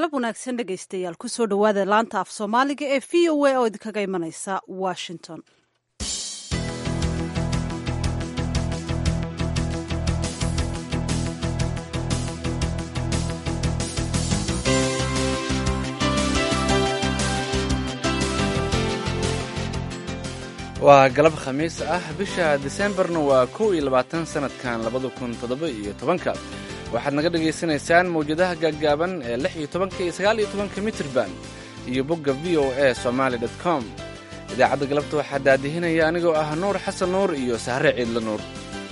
galab wanaagsan dhegaystayaal kusoo dhowaada laanta af soomaaliga ee v o a oo idinkaga imanaysa washington waa galab khamiis ah bisha diseembarna waa kow iyo labaatan sannadkan labada kun toddoba iyo tobanka waxaad naga dhagaysanaysaan mawjadaha gaaggaaban ee lix iyo tobanka iyo sagaal iyo tobanka mitrban iyo bogga v o a somaali dot com idaacadda galabta waxaa daadihinaya anigoo ah nuur xasan nuur iyo sahre ciidla nuur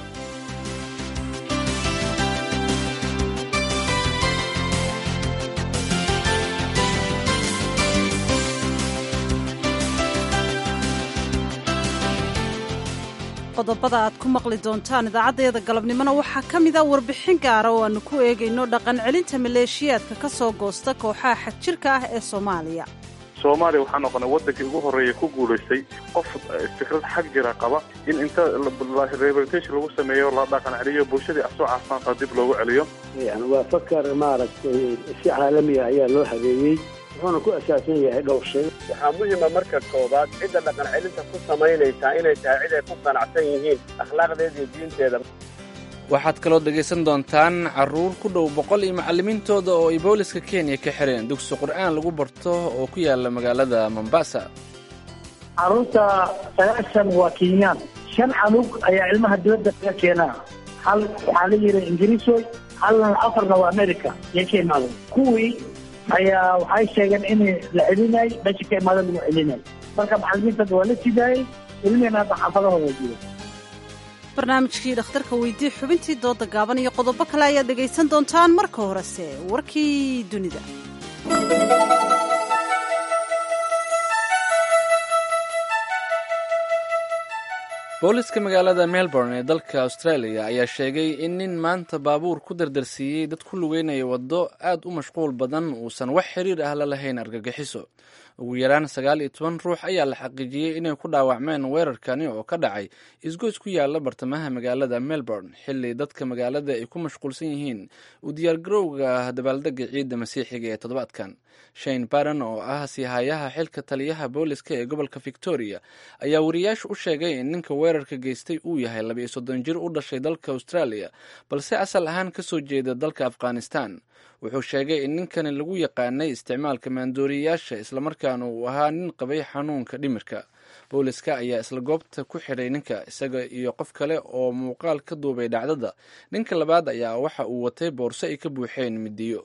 qodobada aad ku maqli doontaan idaacaddeeda galabnimona waxaa ka mid a warbixin gaara oo aannu ku eegayno dhaqan celinta maleeshiyaadka ka soo goosta kooxaha xagjirka ah ee soomaaliya soomaaliya waxaa noqonay waddankii ugu horreeya ku guulaystay qof fikrad xag jira qaba in inta rehabilitation lagu sameeyo la dhaqan celiyo bulshadii asoo caafimaadka dib loogu celiyo yani waa fakar maaragtay si caalamiya ayaa loo habeeyey wuxuuna ku asaasan yahay dhowr shay waxaa muhima marka koobaad cidda dhaqan celinta ku samaynaysaa inay tahay cid ay ku qanacsan yihiin akhlaaqdeeda iyo diinteeda waxaad kaloo dhegaysan doontaan carruur ku dhow boqol iyo macallimiintooda oo ay booliska kenya ka xireen dugsi qur'aan lagu barto oo ku yaala magaalada mombasa carruurta sagaashan waa kenyaan shan canug ayaa ilmaha dibadda laga keenaa hal waxaa la yidhi ingiriisoy halna afarna waa america iyo ka imaaday kuwii ayaa waxay sheegeen in la celinay meesha ka imaada lagu celinay marka macalimiintada waa la sidaayey ilmihiina hadda xaafadahooda jiro barnaamijkii dhakhtarka weydii xubintii dooda gaaban iyo qodobo kale ayaad dhegaysan doontaan marka horese warkii dunida booliska magaalada melbourne ee dalka australia ayaa sheegay in nin maanta baabuur ku dardarsiiyey dad ku lugeynaya waddo aad u mashquul badan uusan wax xiriir ah la lahayn argagixiso ugu yaraan sagaal iyo toban ruux ayaa la xaqiijiyey inay ku dhaawacmeen weerarkani oo ka dhacay isgoys ku yaala bartamaha magaalada melbourne xilli dadka magaalada ay ku mashquulsan yihiin u diyaargarowga dabaaldega ciidda masiixiga ee toddobaadkan shane baron oo ah siihayaha xilka taliyaha booliska ee gobolka victoria ayaa wariyaasha u sheegay in ninka weerarka geystay uu yahay labiiyo soddon jir u dhashay dalka australia balse asal ahaan ka soo jeeda dalka afghanistan wuxuu sheegay in ninkani lagu yaqaanay isticmaalka maandooriyayaasha islamarkaana uu ahaa nin qabay xanuunka dhimirka booliska ayaa isla goobta ku xidhay ninka isaga iyo qof kale oo muuqaal ka duubay dhacdada ninka labaad ayaa waxa uu watay boorso ay ka buuxeen midiyo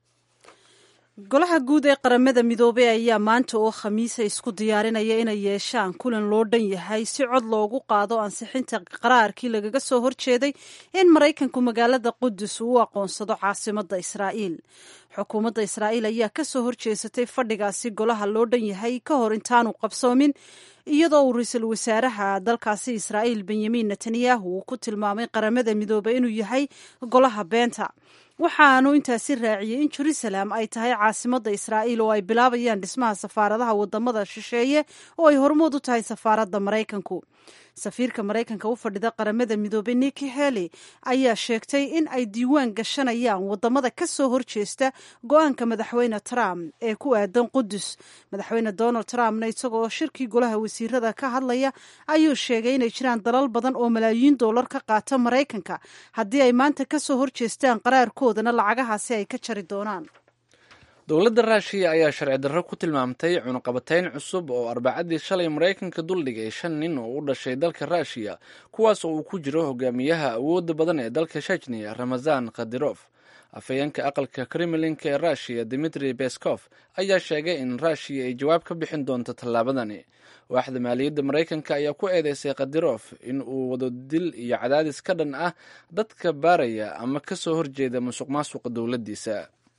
golaha guud ee qaramada midoobey ayaa maanta oo khamiisa isku diyaarinaya inay yeeshaan kulan loo dhan yahay si cod loogu qaado ansixinta qaraarkii lagaga soo horjeeday in maraykanku magaalada qudus uu u aqoonsado caasimadda israa'iil xukuumadda israa'iil ayaa ka soo horjeesatay fadhigaasi golaha loo dhan yahay ka hor intaanu qabsoomin iyadoo uu ra-iisul wasaaraha dalkaasi israa'iil benyamin netanyahu uu ku tilmaamay qaramada midoobey inuu yahay golaha beenta waxaanu intaasi raaciyey in jerusalem ay tahay caasimadda israa'iil oo ay bilaabayaan dhismaha safaaradaha wadamada shisheeye oo ay hormood u tahay safaaradda maraykanku safiirka maraykanka u fadhida qaramada midoobey niki heli ayaa sheegtay in ay diiwaan gashanayaan wadamada ka soo horjeesta go-aanka madaxweyne trump ee ku aadan qudus madaxweyne donald trumpna isagoo shirkii golaha wasiirada ka hadlaya ayuu sheegay inay jiraan dalal badan oo malaayiin doolar ka qaata maraykanka haddii ay maanta ka soo horjeestaan qaraarkoodana lacagahaasi ay ka jari doonaan dowladda raashiya ayaa sharci darro ku tilmaamtay cunuqabatayn cusub oo arbacadii shalay maraykanka duldhigay shan nin oo u dhashay dalka raashiya kuwaas oo uu ku jiro hogaamiyaha awoodda badan ee dalka shechniya ramazan khadirof afhayeenka aqalka kremlinka ee raashiya dimitri beskof ayaa sheegay in raashiya ay jawaab ka bixin doonto tallaabadani waaxda maaliyadda maraykanka ayaa ku eedeysay khadirof in uu wado dil iyo cadaadis ka dhan ah dadka baaraya ama ka soo horjeeda musuq maasuqa dowladdiisa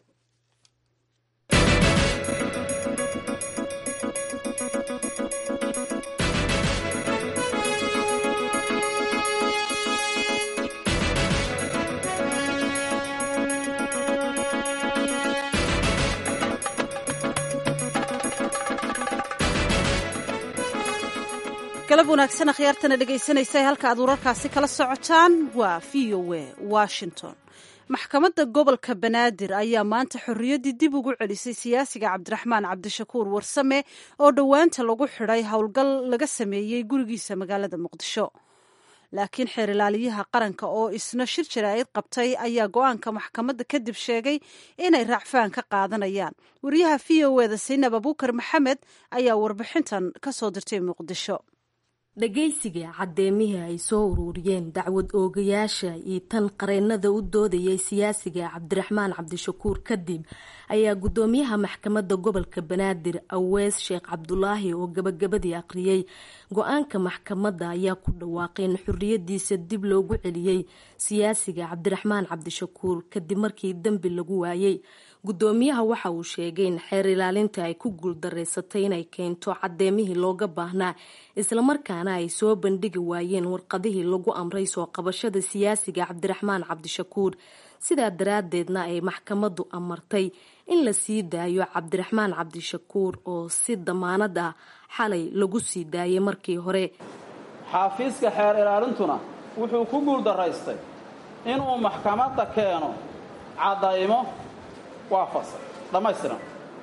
galab wanaagsan akhyaartana dhegaysanaysa halka aad wararkaasi kala socotaan waa v o a washington maxkamadda gobolka banaadir ayaa maanta xorriyaddii dib ugu celisay siyaasiga cabdiraxmaan cabdishakuur warsame oo dhowaanta lagu xidhay howlgal laga sameeyey gurigiisa magaalada muqdisho laakiin xeer ilaaliyaha qaranka oo isna shir jaraa'id qabtay ayaa go-aanka maxkamadda kadib sheegay inay raacfaan ka qaadanayaan wariyaha v o eda saynab abuukar maxamed ayaa warbixintan ka soo dirtay muqdisho dhagaysiga caddeemihii ay soo uruuriyeen dacwad oogayaasha iyo tan qareennada u doodayay siyaasiga cabdiraxmaan cabdishakuur kadib ayaa guddoomiyaha maxkamadda gobolka banaadir awees sheekh cabdulaahi oo gabagabadii aqriyey go-aanka maxkamadda ayaa ku dhawaaqay in xorriyadiisa dib loogu celiyey siyaasiga cabdiraxmaan cabdishakuur kadib markii dembi lagu waayey guddoomiyaha waxa uu sheegay in xeer ilaalinta ay ku guuldareysatay inay keento caddeemihii looga baahnaa islamarkaana ay soo bandhigi waayeen warqadihii lagu amray soo qabashada siyaasiga cabdiraxmaan cabdishakuur sidaa daraaddeedna ay maxkamaddu amartay in la sii daayo cabdiraxmaan cabdishakuur oo si damaanad ah xalay lagu sii daayay markii hore xaafiiska xeer ilaalintuna wuxuu ku guuldaraystay inuu maxkamadda keeno caddaymo waa fasal dhammaystiran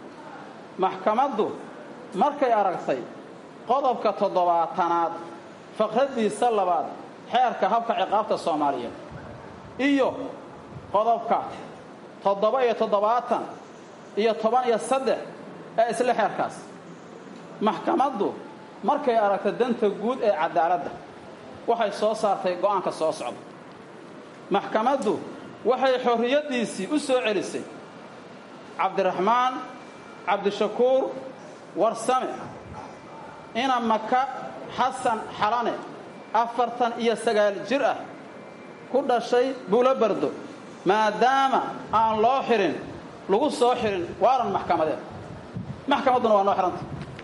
maxkamaddu markay aragtay qodobka toddobaatanaad faqraddiisa labaad xeerka habka ciqaabta soomaaliyeed iyo qodobka toddoba iyo toddobaatan iyo toban iyo saddex ee isla xeerkaas maxkamaddu markay aragtay danta guud ee cadaaladda waxay soo saartay go'aanka soo socda maxkamaddu waxay xorriyaddiisii u soo celisay cabdiraxmaan cabdishakuur warsame ina maka xasan xalane afartan iyo sagaal jir ah ku dhashay buulo bardo maadaama aan loo xirin lagu soo xirin waaran maxkamadeed maxkamadduna waa noo xihanta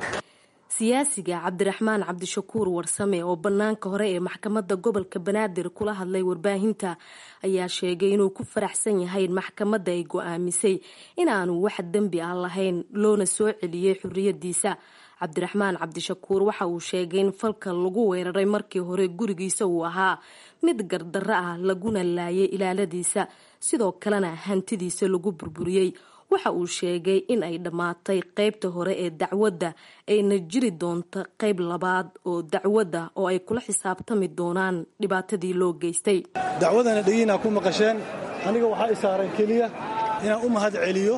siyaasiga cabdiraxmaan cabdishakuur warsame oo bannaanka hore ee maxkamadda gobolka banaadir kula hadlay warbaahinta ayaa sheegay inuu ku faraxsan yahay in maxkamadda ay go-aamisay inaanu wax dembi ah lahayn loona soo celiyey xorriyadiisa cabdiraxmaan cabdishakuur waxa uu sheegay in falka lagu weeraray markii hore gurigiisa uu ahaa mid gardarro ah laguna laayay ilaaladiisa sidoo kalena hantidiisa lagu burburiyey waxa uu sheegay in ay dhammaatay qaybta hore ee dacwadda ayna jiri doonto qayb labaad oo dacwadda oo ay kula xisaabtami doonaan dhibaatadii loo geystay dacwadana dhegiinaa ku maqasheen aniga waxaa i saaran keliya inaan u mahad celiyo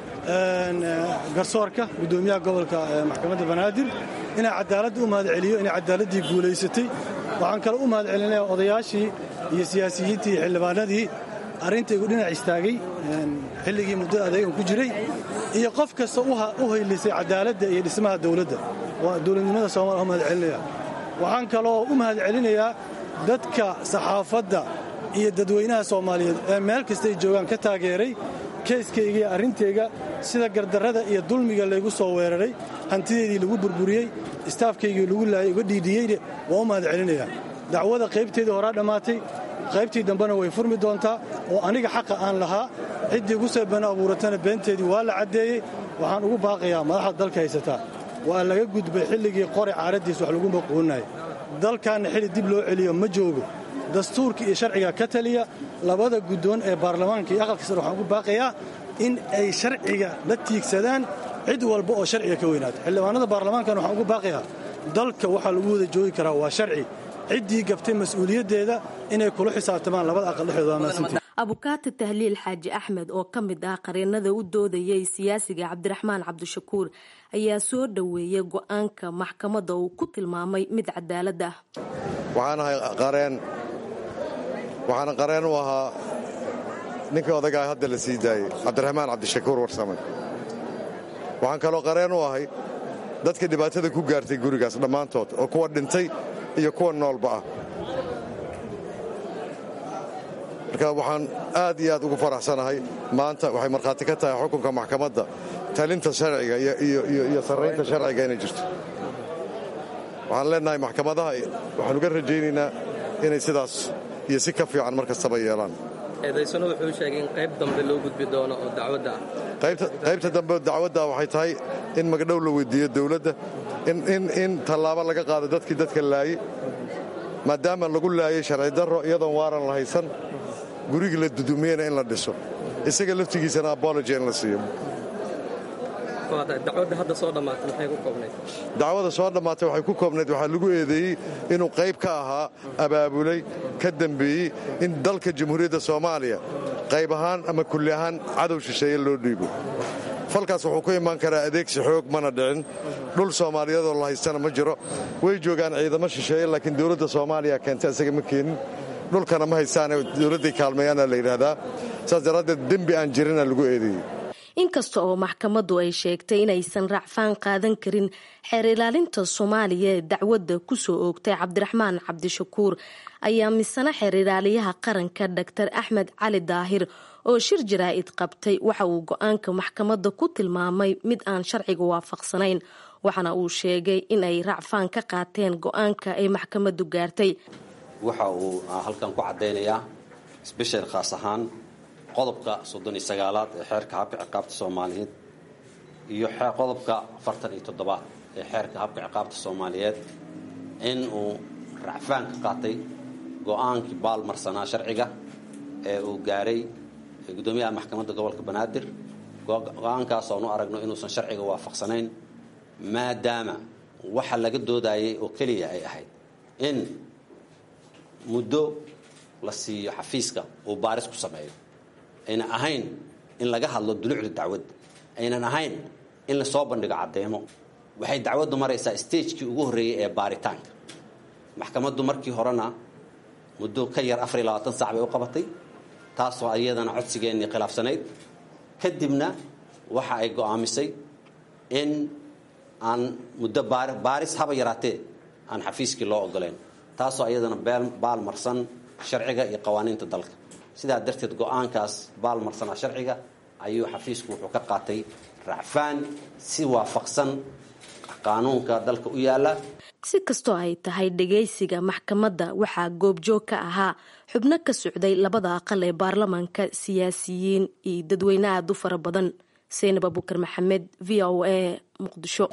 garsoorka guddoomiyaha gobolka maxkamadda banaadir inaan cadaaladda u mahad celiyo inay cadaaladdii guulaysatay waxaan kale u mahad celinaya odayaashii iyo siyaasiyiintii iyo xildhibaanadii arrintaygu dhinac istaagay xilligii muddada adeegan ku jiray iyo qof kasta u haylisay cadaaladda iyo dhismaha dawladda waa dowladnimada soomaliya u mahad celinaya waxaan kaloo u mahad celinayaa dadka saxaafadda iyo dadweynaha soomaaliyeed ee meel kasta ay joogaan ka taageeray keyskayga iyo arrintayga sida gardarrada iyo dulmiga laygu soo weeraray hantideedii lagu burburiyey istaafkaygii lagu laayay uga dhiidhiyeyne waa u mahad celinayaa dacwada qaybteedii horaa dhammaatay qaybtii dambena way furmi doontaa oo aniga xaqa aan lahaa ciddii igu soo been abuuratana beenteedii waa la caddeeyey waxaan ugu baaqayaa madaxda dalka haysataa waa laga gudbay xilligii qori caaraddiis wax lagu maquuninaya dalkaanna xilli dib loo celiyo ma joogo dastuurka iyo sharciga ka taliya labada guddoon ee baarlamaanka iyo aqalka sare waxaan ugu baaqayaa in ay sharciga la tiigsadaan cid walba oo sharciga ka weynaato xildhibaanada baarlamaankana waxaan ugu baaqayaa dalka waxaa lagu wada joogi karaa waa sharci ciddii gabtay mas-uuliyaddeeda inay kula xisaabtamaan labada aqal dhexdooda maasantii abukaati tahliil xaaji axmed oo ka mid ah qareennada u doodayay siyaasiga cabdiraxmaan cabdishakuur ayaa soo dhoweeyay go-aanka maxkamadda uu ku tilmaamay mid cadaalad ah waxaan ahay qareen waxaana qareen u ahaa ninkii odagaa hadda la sii daayey cabdiraxmaan cabdishakuur warsame waxaan kaloo qareen u ahay dadka dhibaatada ku gaartay gurigaas dhammaantood oo kuwa dhintay iyo kuwa noolba ah marka waxaan aad iyo aad ugu faraxsanahay maanta waxay markhaati ka tahay xukunka maxkamadda talinta sharciga iyo sarraynta sharciga inay jirto waxaan leennahay maxkamadaha waxaan uga rajaynaynaa inay sidaas iyo si ka fiican mar kastaba yeelaan eedaysano wuxuu sheegay in qayb dambe loo gudbi doono oo dacwadda ah qaybta dambe dacwadda waxay tahay in magdhow la weydiiyo dawladda in tallaabo laga qaado dadkii dadka laayey maadaama lagu laayey sharci darro iyadoon waaran la haysan gurigii la dudumiyena in la dhiso isaga laftigiisana abology in la siiyo dacwadda hadda soo dhammaatay maxay ku koobnayd dacwada soo dhammaatay waxay ku koobnayd waxaa lagu eedeeyey inuu qayb ka ahaa abaabulay ka dembeeyey in dalka jamhuuriyadda soomaaliya qayb ahaan ama kulli ahaan cadow shisheeye loo dhiibo falkaas wuxuu ku imaan karaa adeegsi xoog mana dhicin dhul soomaaliyeedoo la haystana ma jiro way joogaan ciidamo shisheeye laakiin dowladda soomaaliya keenta isaga ma keenin dhulkana ma haystaane dowladday kaalmeeyaana la yidhaahdaa saas daraaddeed dembi aan jirina lagu eedeeyey inkasta oo maxkamaddu ay sheegtay inaysan racfaan qaadan karin xeer ilaalinta soomaaliya ee dacwadda kusoo oogtay cabdiraxmaan cabdishakuur ayaa misana xeer ilaaliyaha qaranka doctor axmed cali daahir oo shir jaraa'id qabtay waxa uu go-aanka maxkamadda ku tilmaamay mid aan sharciga waafaqsanayn waxaana uu sheegay in ay racfaan ka qaateen go-aanka ay maxkamaddu gaartay waxa uu halkan ku caddaynayaa sbeshal khaas ahaan qodobka soddon iyo sagaalaad ee xeerka habka ciqaabta soomaaliyeed iyo qodobka afartan iyo toddobaad ee xeerka habka ciqaabta soomaaliyeed in uu racfaan ka qaatay go-aankii baalmarsanaa sharciga ee uu gaaray guddoomiyaha maxkamadda gobolka banaadir go-aankaas oonu aragno inuusan sharciga waafaqsanayn maadaama waxa laga doodayay oo keliya ay ahayd in muddo la siiyo xafiiska uu baaris ku sameeyo aynan ahayn in laga hadlo dulucda dacwadda aynan ahayn in lasoo bandhigo caddeemo waxay dacwaddu maraysaa stagekii ugu horreeyey ee baaritaanka maxkamaddu markii horena muddo ka yar afar iyo labaatan sac bay u qabatay taasoo iyadana codsigeennii khilaafsanayd kadibna waxa ay go'aamisay in aan muddo baaris haba yaraatee aan xafiiskii loo ogoleyn taasoo iyadana baal marsan sharciga iyo qawaaniinta dalka sidaa darteed go-aankaas baalmarsanaa sharciga ayuu xafiisku wuxuu ka qaatay racfaan si waafaqsan qaanuunka dalka u yaala si kastoo ay tahay dhagaysiga maxkamadda waxaa goobjoog ka ahaa xubno ka socday labada aqal ee baarlamaanka siyaasiyiin iyo dadweyne aada u fara badan seynab abukar maxamed v o a muqdisho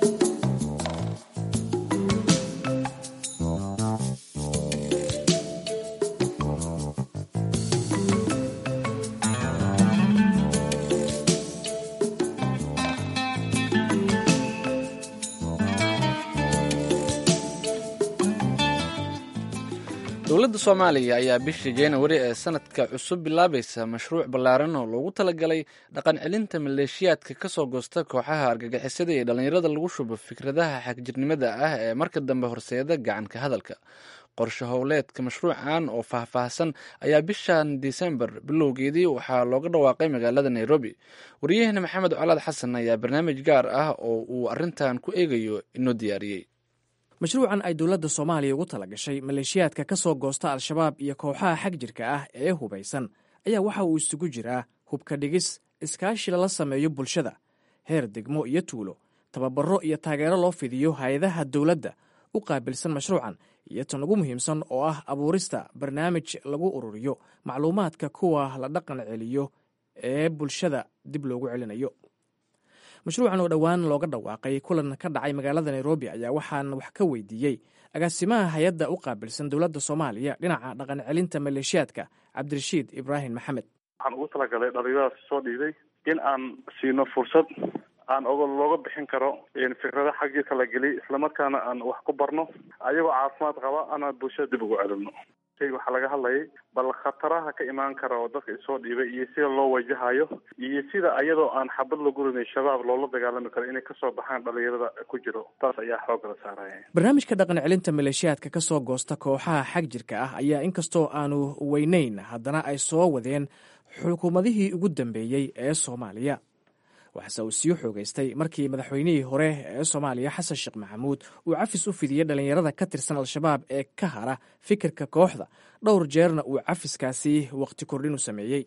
dowladda soomaaliya ayaa bishii januari ee sanadka cusub bilaabaysa mashruuc ballaaran oo loogu talagalay dhaqan celinta maleeshiyaadka ka soo goosta kooxaha argagixisada iyo dhallinyarada lagu shubo fikradaha xagjirnimada ah ee marka dambe horseeda gacanka hadalka qorshe howleedka mashruucan oo faahfaahsan ayaa bishan disembar bilowgeedii waxaa looga dhawaaqay magaalada nairobi waryaheena maxamed colaad xasan ayaa barnaamij gaar ah oo uu arintan ku eegayo inoo diyaariyey mashruucan ay dowladda soomaaliya ugu tala gashay maleeshiyaadka ka soo goosta al-shabaab iyo kooxaha xag jirka ah ee hubaysan ayaa waxa uu isugu jiraa hubka dhigis iskaashi lala sameeyo bulshada heer degmo iyo tuulo tababaro iyo taageero loo fidiyo hay-adaha dowladda u qaabilsan mashruucan iyo tan ugu muhiimsan oo ah abuurista barnaamij lagu ururiyo macluumaadka kuwa la dhaqan celiyo ee bulshada dib loogu celinayo mashruucan oo dhowaan looga dhawaaqay kulan ka dhacay magaalada nairobi ayaa waxaan wax ka weydiiyey agaasimaha hay-adda u qaabilsan dowladda soomaaliya dhinaca dhaqan celinta maleeshiyaadka cabdirashiid ibraahim maxamed waxaan ugu talagalay dhalinyaradaas soo dhiiday in aan siino fursad aan og looga bixin karo fikrada xag jirka la geliy islamarkaana aan wax ku barno ayagoo caafimaad qaba anaan bulshada dib ugu celino waxaa laga hadlayay bal khataraha ka imaan kara oo dadka isoo dhiibay iyo sida loo wajahayo iyo sida ayadoo aan xabad la gurinay shabaab loola dagaalami karo inay kasoo baxaan dhalinyarada ku jiro taas ayaa xoogga la saaraya barnaamijka dhaqan celinta maleeshiyaadka ka soo goosta kooxaha xag jirka ah ayaa inkastoo aanu weynayn haddana ay soo wadeen xukuumadihii ugu dambeeyey ee soomaaliya waxase uu sii xoogaystay markii madaxweynihii hore ee soomaaliya xasan sheekh maxamuud uu cafis u fidiyey dhallinyarada ka tirsan al-shabaab ee ka hara fikirka kooxda dhowr jeerna uu cafiskaasi wakhti kordhin u sameeyey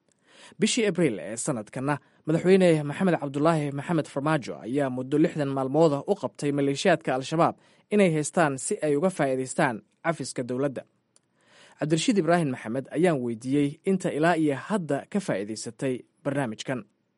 bishii abriil ee sanadkanna madaxweyne maxamed cabdulaahi maxamed farmaajo ayaa muddo lixdan maalmooda u qabtay maleeshiyaadka al-shabaab inay haystaan si ay uga faa'iidaystaan cafiska dowladda cabdirashiid ibraahim maxamed ayaan weydiiyey inta ilaa iyo hadda ka faa'iidaysatay barnaamijkan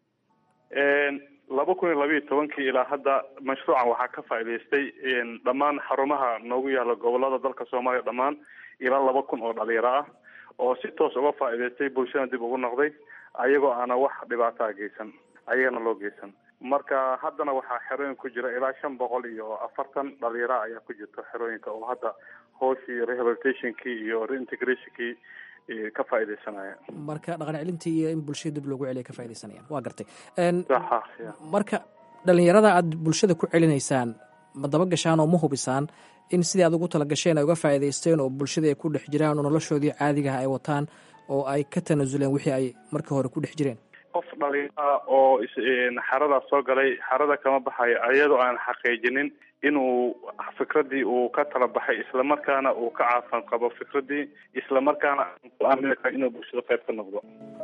laba kun iyo labayo tobankii ilaa hadda mashruucan waxaa ka faa'idaystay dhammaan xarumaha noogu yaala gobolada dalka soomaaliya dhammaan ilaa laba kun oo dhalinyaro ah oo si toos uga faa'iidaystay bulshana dib ugu noqday ayagoo aana wax dhibaataa geysan ayagana loo geysan marka haddana waxaa xerooyin ku jira ilaa shan boqol iyo afartan dhalinyara ayaa ku jirta xerooyinka oo hadda hooshii rehabilitationkii iyo reintegrationkii ka faa'iidaysanaya marka dhaqan celintii iyo in bulshada dib loogu celiya ka faaidaysanayaan waa gartay saxa marka dhalinyarada aad bulshada ku celinaysaan ma daba gashaan oo ma hubisaan in sidii aad ugu tala gasheen ay uga faa'iidaysteen oo bulshadii ay ku dhex jiraan oo noloshoodii caadigaha ay wataan oo ay ka tanaasuleen wixii ay markii hore ku dhex jireen qof dhalinyara oo xaradaas soo galay xarada kama baxayo iyadoo aan xaqiijinin inuu fikradii uu ka tala baxay islamarkaana uu ka caafan qabo fikradii islamarkaana inuu bulshada qayb ka noqdo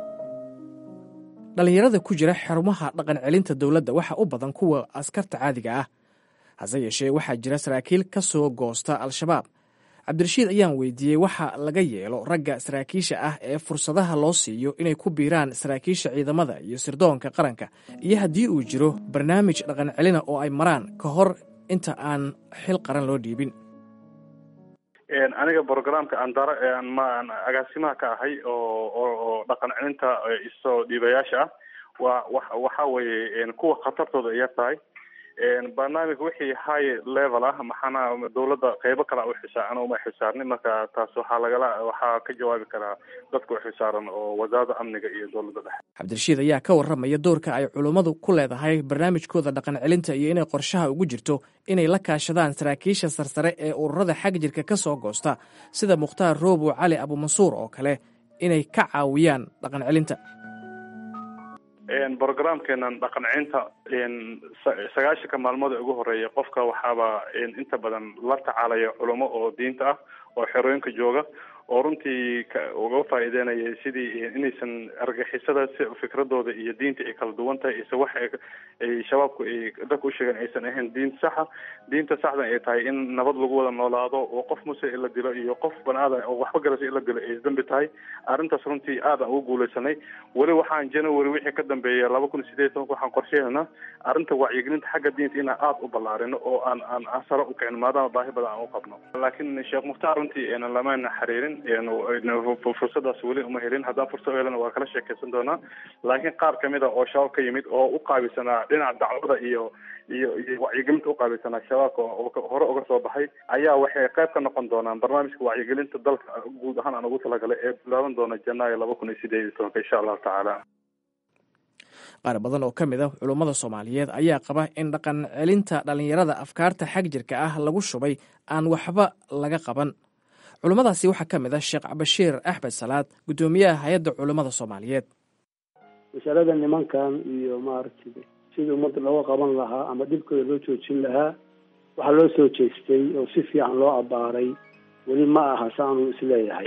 dhalinyarada ku jira xarumaha dhaqan celinta dowladda waxa u badan kuwa askarta caadiga ah hase yeeshee waxaa jira saraakiil ka soo goosta al-shabaab cabdirashiid ayaan weydiiyey waxa laga yeelo ragga saraakiisha ah ee fursadaha loo siiyo inay ku biiraan saraakiisha ciidamada iyo sirdoonka qaranka iyo haddii uu jiro barnaamij dhaqan celina oo ay maraan ka hor inta aan xil qaran loo dhiibin aniga brogramka andara maan agaasimaha ka ahay oo oo dhaqan celinta isoo dhiibayaasha ah waa wa waxa weeye kuwa khatartooda ay yar tahay barnaamij wixii high level ah maxaana dawladda qeybo kale u xisaa ana uma xisaarnin marka taas waxaa lagala waxaa ka jawaabi karaa dadka u xisaaran oo wasaaradda amniga iyo dowladda dhexe cabdirashiid ayaa ka warramaya doorka ay culummadu ku leedahay barnaamijkooda dhaqan celinta iyo inay qorshaha ugu jirto inay la kaashadaan saraakiisha sarsare ee ururada xag jirka ka soo goosta sida mukhtaar roobo cali abumansuur oo kale inay ka caawiyaan dhaqan celinta brogramkeenan dhaqan celinta sagaashanka maalmood ee ugu horeeya qofka waxaaba inta badan la tacaalaya culamo oo diinta ah oo xerooyinka jooga oo runtii uga faa'iideynaya sidii inaysan argixisada si fikradooda iyo diinta ay kala duwan tahay ise wax ay shabaabku ay dadka usheegeen aysan ahayn diin saxa diinta saxdan ay tahay in nabad lagu wada noolaado oo qof muse in la dilo iyo qof banaada oo waxba garasa in la dilo ay dambi tahay arrintaas runtii aad aan ugu guuleysanay weli waxaan january wixii ka dambeeya laba kun iyo sideed tobanka waxaan qorsheynaa arrinta wacyigelinta xagga diinta inaan aada u ballaarino oo aan aan aan sare u kicin maadaama baahi badan aan u qabno laakiin sheekh mukhtaar runtii lamana xiriirin fursadaas weli uma helin haddaan fursad u helana waa kala sheekeysan doonaa laakiin qaar kamid a oo shabaab ka yimid oo u qaabilsanaa dhinaca dacwada iyo iyo iyo wacyigelinta u qaabilsanaa shabaabka oo hore uga soo baxay ayaa waxay qayb ka noqon doonaan barnaamijka wacyigelinta dalka guud ahaan aan ugu talagalay ee bilaaban doona janaayo laba kun iyo sideed iyo tobanka insha allahu tacaala qaar badan oo ka mid a culummada soomaaliyeed ayaa qaba in dhaqan celinta dhallinyarada afkaarta xag jirka ah lagu shubay aan waxba laga qaban culummadaasi waxaa ka mid ah sheekh bashiir axmed salaad guddoomiyaha hay-adda culummada soomaaliyeed masalada nimankan iyo maaragtay sidii ummadda looga qaban lahaa ama dhibkooda loo joojin lahaa waxaa loo soo jeestay oo si fiican loo abbaaray weli ma aha saanu isleeyahay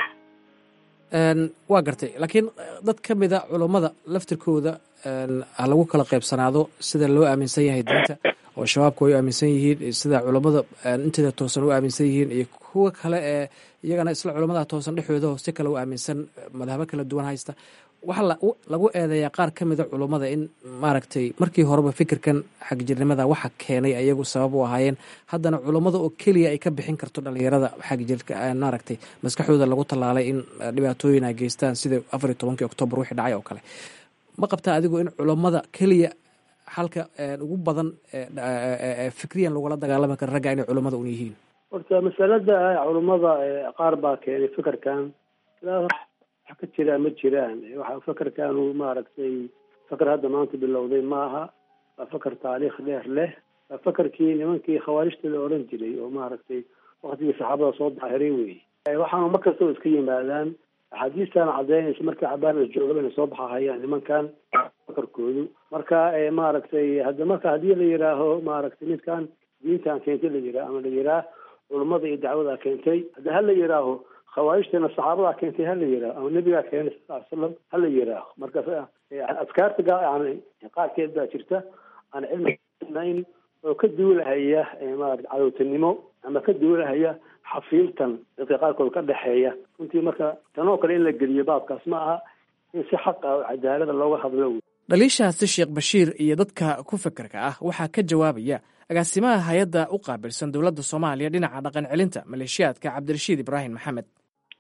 waa gartay laakiin dad ka mid a culummada laftirkooda ha lagu kala qaybsanaado sida loo aaminsan yahay diinta oo shabaabku ay u aaminsan yihiin sida culummada inteeda toosan u aaminsan yihiin iyo kuwa kale ee iyagana isla culummada toosan dhexdooda si kale u aaminsan madhabo kala duwan haysta waxaa lagu eedeeyaa qaar ka mida culummada in maaragtay markii horeba fikirkan xagjirnimada waxa keenay ayagu sabab u ahaayeen haddana culummada oo keliya ay ka bixin karto dhalinyarada xagjirka maaragtay maskaxdooda lagu tallaalay in dhibaatooyin ay geystaan sida afar iyo tobankii oktoobar wixii dhacay oo kale ma qabtaa adigu in culummada keliya xalka ugu badan fikriyan lagula dagaalami karo ragga inay culummada un yihiin horta masalada culummada qaar baa keenay fikirkan wax ka jiraa ma jiraan waxa fakarkaanu maaragtay fakar hadda maanta bilowday maaha waa fakar taariikh dheer leh waa fakarkii nimankii khawaarijta la oran jiray oo maaragtay waktigii saxaabada soo daahiray wey waxaanu mar kastaba iska yimaadaan axaadiistan cadaynaysa markii cabaan la joogaba inay soo baxahayaan nimankan fakarkoodu marka maaragtay hadda marka haddii la yidhaaho maaragtay midkan diintan keentay la yiraa ama la yiraa culummada iyo dacwada keentay hadda ha la yidhaaho khawaarijtana saxaabadaa keentay hala yihaaho ama nebigaa keenay sal ly slam hala yihaaho marka adkaarta yani qaarkeed baa jirta aan cilminayn oo ka duulahaya maarata cadowtanimo ama ka duulahaya xafiiltan dadka qaarkood ka dhexeeya runtii marka tanoo kale in la geliyo baabkaas ma aha in si xaqa oo cadaalada looga hadlo dhaliishaasi sheekh bashiir iyo dadka ku fikirka ah waxaa ka jawaabaya agaasimaha hay-adda u qaabilsan dowladda soomaaliya dhinaca dhaqan celinta maleeshiyaadka cabdirashiid ibraahim maxamed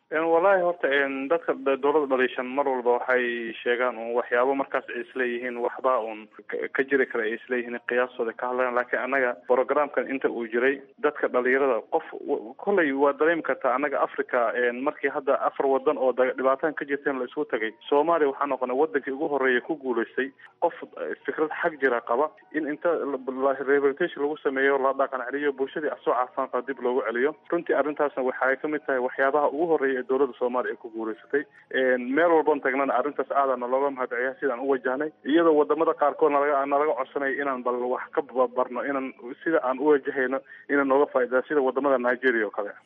wallahi horta dadka dowladda dhaliishan mar walba waxay sheegaan un waxyaabo markaas ay isleeyihiin waxba un ka jiri kara ay isleeyihiin qiyaastooda ka hadlayaan laakiin annaga programkan inta uu jiray dadka dhalinyarada qof kolley waa dareemi kartaa annaga africa markii hadda afar wadan oo dhibaatan ka jirteen la isugu tagay soomaaliya waxaa noqonay wadankii ugu horeeya ku guulaystay qof fikrad xag jira qaba in inta rehabilitation lagu sameeyo la dhaqan celiyo bulshadii asoo caafaan qaba dib loogu celiyo runtii arrintaasna waxay kamid tahay waxyaabaha ugu horeeya ee dowladda soomaaliya ay ku guulaysatay meel walban tagnana arrintaas aadana looga mahadceliya sidaan u wajahnay iyadoo wadamada qaarkood nalaga nalaga codsanaya inaan bal wax ka barno inaan sida aan u wajahayno inaan nooga faa'idaa sida wadamada nigeria oo kale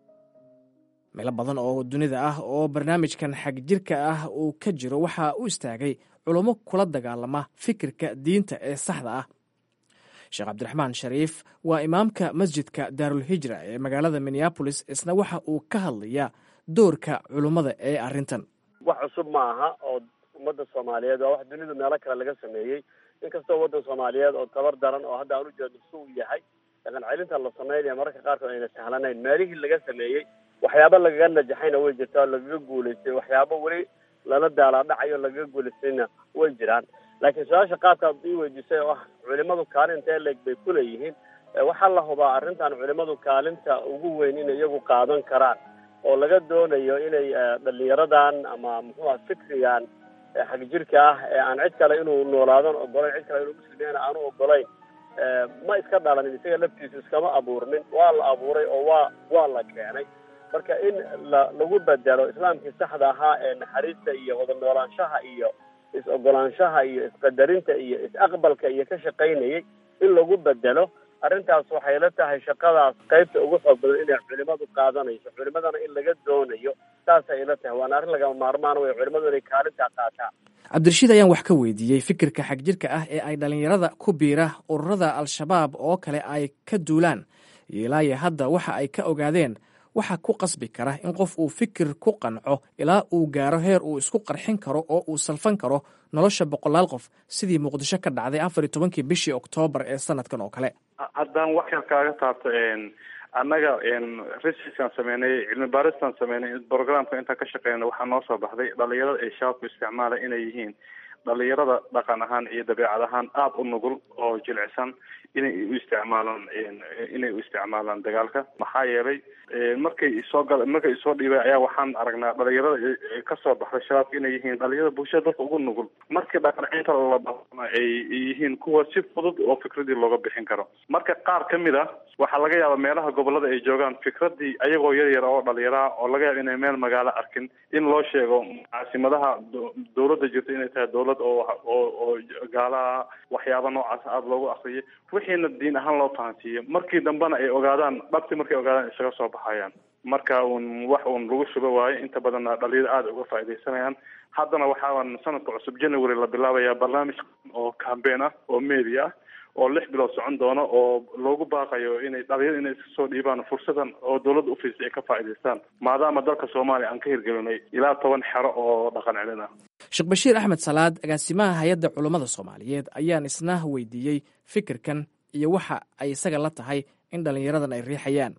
meelo badan oo dunida ah oo barnaamijkan xagjirka ah uu ka jiro waxaa u istaagay culummo kula dagaalama fikirka diinta ee saxda ah sheekh cabdiraxmaan shariif waa imaamka masjidka daarulhijra ee magaalada minneabolis isna waxa uu ka hadlayaa doorka culummada ee arrintan wax cusub ma aha oo ummadda soomaaliyeed waa wax dunidu meelo kale laga sameeyey inkastoo waddan soomaaliyeed oo tabar daran oo hadda aan ujeedno si uu yahay dhaqan celinta la sameynaya mararka qaarkood ayna sahlanayn meelihii laga sameeyey waxyaabo lagaga najaxayna way jirtaa oo lagaga guulaystay waxyaabo weli lala daalaadhacayo lagaga guulaystayna way jiraan laakiin su-aasha qaabkaad ii weydiisay oo ah culimadu kaalinta leeg bay kuleeyihiin waxaa la hubaa arrintan culimadu kaalinta ugu weyn inay iyagu qaadan karaan oo laga doonayo inay dhalinyaradan ama muxuu ah fikrigan xagjirka ah ee aan cid kale inuu noolaadan ogolayn cid kale inuu muslimiyana aanu ogolayn ma iska dhalanin isaga laftiisu iskama abuurnin waa la abuuray oo waa waa la keenay marka in la lagu bedelo islaamkii saxda ahaa ee naxariista iyo wada noolaanshaha iyo is-ogolaanshaha iyo isqadarinta iyo is-aqbalka iyo ka shaqaynayay in lagu bedelo arrintaas waxay la tahay shaqadaas qaybta ugu xoog badan inay culimadu qaadanayso culimadana in laga doonayo saasay la tahay waana arrin lagama maarmaan wey culimadu inay kaalintaa qaataan cabdirashiid ayaan wax ka weydiiyey fikirka xagjirka ah ee ay dhallinyarada ku biira ururada al-shabaab oo kale ay ka duulaan ilaayo hadda waxa ay ka ogaadeen waxa ku qasbi kara in qof uu fikir ku qanco ilaa uu gaaro heer uu isku qarxin karo oo uu salfan karo nolosha boqolaal qof sidii muqdisho ka dhacday afar iyo tobankii bishii oktoobar ee sanadkan oo kale haddaan wax yar kaaga taabto annaga researchkaan sameynay cilmi baaristaan sameynay programka intaan ka shaqeyna waxaa noo soo baxday dhalinyarada ay shabaabku isticmaala inay yihiin dhalinyarada dhaqan ahaan iyo dabeecad ahaan aada u nugul oo jilicsan inay u isticmaalaan inay u isticmaalaan dagaalka maxaa yeelay markay isoo gal markay isoo dhiibay ayaa waxaan aragnaa dhalinyarada kasoo baxday shabaabka inay yihiin dhalinyarada bulshada dadka ugu nugul markii dhaqancinta la ay yihiin kuwa si fudud oo fikradii looga bixin karo marka qaar kamid ah waxaa laga yaabaa meelaha gobolada ay joogaan fikradii ayagoo yar yar oo dhalinyaraha oo laga yaaba inay meel magaalo arkin in loo sheego caasimadaha dowladda jirta inay tahay dowlad oo oo oo gaalaha waxyaaba noocaas aada loogu akriyo wixiina diin ahaan loo fahansiiyo markii dambena ay ogaadaan dhabti markay ogaadaan isaga soo baxayaan marka uun wax uun lagu shuba waayo inta badanna dhalinyaro aada uga faaidaysanayaan haddana waxaan sanadka cusub january la bilaabayaa barnaamij oo cambein ah oo media ah oo lix bilood socon doono oo loogu baaqayo inay dhalinyaro inay iska soo dhiibaan fursadan oo dowladda ufiisay ay ka faa'idaystaan maadaama dalka soomaaliya aan ka hirgelinay ilaa toban xero oo dhaqan celin ah sheekh bashiir axmed salaad agaasimaha hay-adda culummada soomaaliyeed ayaan isna weydiiyey fikirkan iyo waxa ay isaga la tahay in dhalinyaradan ay riixayaan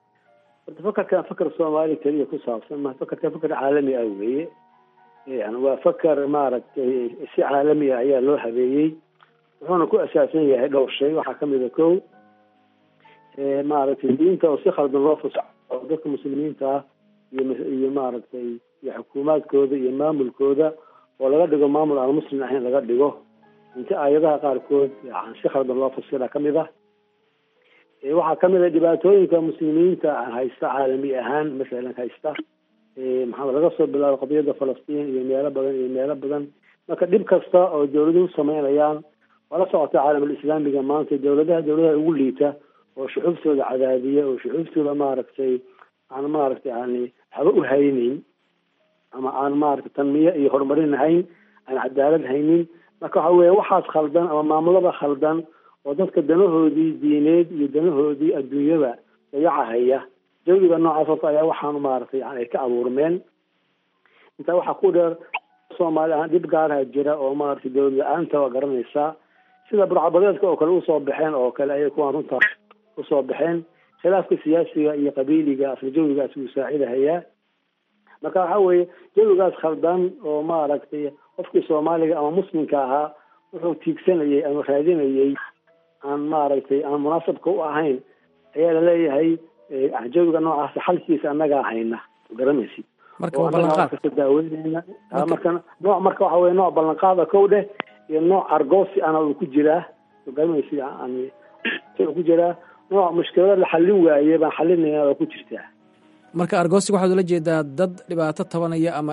horta fakarkan fakar soomaali keliya ku saabsan ma fakarkan fakar caalami ah weeye yani waa fakar maaragtay si caalami ah ayaa loo habeeyey wuxuuna ku asaasan yahay dhowr shay waxaa kamid a ko maaragtay diinta oo si khaldan loo fasaxo oo dadka muslimiinta ah iyo iyo maaragtay iyo xukuumaadkooda iyo maamulkooda oo laga dhigo maamul aan muslim ahayn laga dhigo inta aayadaha qaarkood yan si khaldan loo fasira kamid ah waxaa kamid a dhibaatooyinka muslimiinta haysta caalami ahaan masalan haysta maxaa laga soo bilaabo qadiyadda falastiin iyo meelo badan iyo meelo badan marka dhib kasta oo dawladuhu sameynayaan waa la socota caalamul islaamiga maanta dawladaha dawladaha ugu liita oo shuxuuftooda cadaadiya oo shuxuuftooda maaragtay aan maaragtay yani haba u haynin ama aan maaragtay tanmiye iyo horumarin hayn aan cadaalad haynin marka waxa weya waxaas khaldan ama maamulada khaldan oo dadka danahoodii diineed iyo danahoodii adduunyada dayacahaya jawiga noocaas horta ayaa waxaanu maaragtay yani ay ka abuurmeen intaa waxaa ku dheer soomaali ahaan dhib gaaraha jira oo maaragtay dawlad la-aanta waa garanaysaa sida burcabadeedka oo kale usoo baxeen oo kale ayay kuwaan runtaa usoo baxeen khilaafka siyaasiga iyo qabiiliga asla jawigaas wuu saacidahayaa marka waxa weeye jawigaas khaldan oo maaragtay qofkii soomaaliga ama muslimka ahaa wuxuu tiigsanayay ama raadinayay aan maaragtay aan munaasabka u ahayn ayaa laleeyahay jawiga noocaas xalkiisa annagaa hayna garamaysid marka waa ballanqaad kasta daaweyneyna marka nooc marka waxa weye nooc ballanqaada kow dheh iyo nooc argoosi ana uu ku jiraa garamaysid yani uu ku jiraa nooc mushkilada la xallin waaye baan xalinayna waa ku jirtaa marka argosig waxaad ula jeedaa dad dhibaato tabanaya ama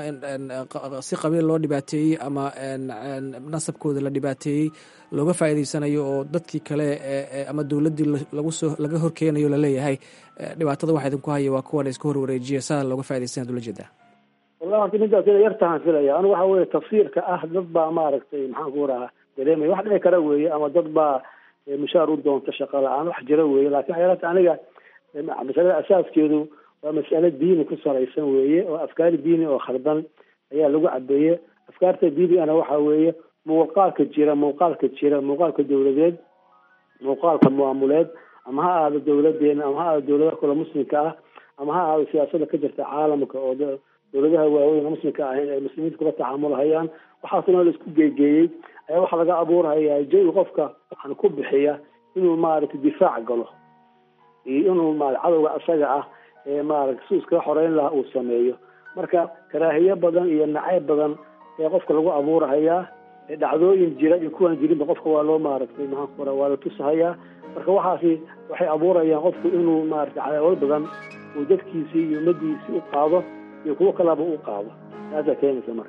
si qabiil loo dhibaateeyey ama nasabkooda la dhibaateeyey looga faa'iidaysanayo oo dadkii kale ama dowladdii lagu soo laga horkeenayo laleeyahay dhibaatada waxa idinku haya waa kuwan iska hor wareejiya saa looga faa'idaysanaad ula jeedaa wallahi horta midaas ina yartahan filaya anigu waxa weye tafsiirka ah dad baa maaragtay maxaan ku rahaa dareemaya wax dhici kara weeye ama dad baa mushaar u doonta shaqa la-aan wax jira weeye lakin waxay yarata aniga masalada asaaskeedu waa mas'ale diini ku salaysan weeye oo afkaar diini oo khaldan ayaa lagu cabeeye afkaarta diinigana waxa weeye muuqaalka jira muuqaalka jira muuqaalka dawladeed muuqaalka maamuleed ama ha ahaado dawladeena ama ha ahaado dawladaha kale muslimka ah ama ha ahaado siyaasada ka jirta caalamka oo dawladaha waaweyn muslimka ahayn ay muslimiinta kula tacaamulhayaan waxaasna la isku geegeeyey ayaa waxaa laga abuurhayaa jawi qofka waxaan ku bixiya inuu maaragtay difaac galo iyo inuu ma cadowga asaga ah ee maaragta si iskaga xoreyn lahaa uu sameeyo marka karaahiye badan iyo nacayb badan ee qofka lagu abuurhayaa dhacdooyin jira iyo kuwaan jirinba qofka waa loo maaragtay maxaan ku waa la tusahayaa marka waxaasi waxay abuurayaan qofku inuu maaragtay cadaawad badan uu dadkiisii iyo ummadiisii u qaado iyo kuwo kalaba u qaado taasaa keenaysa marka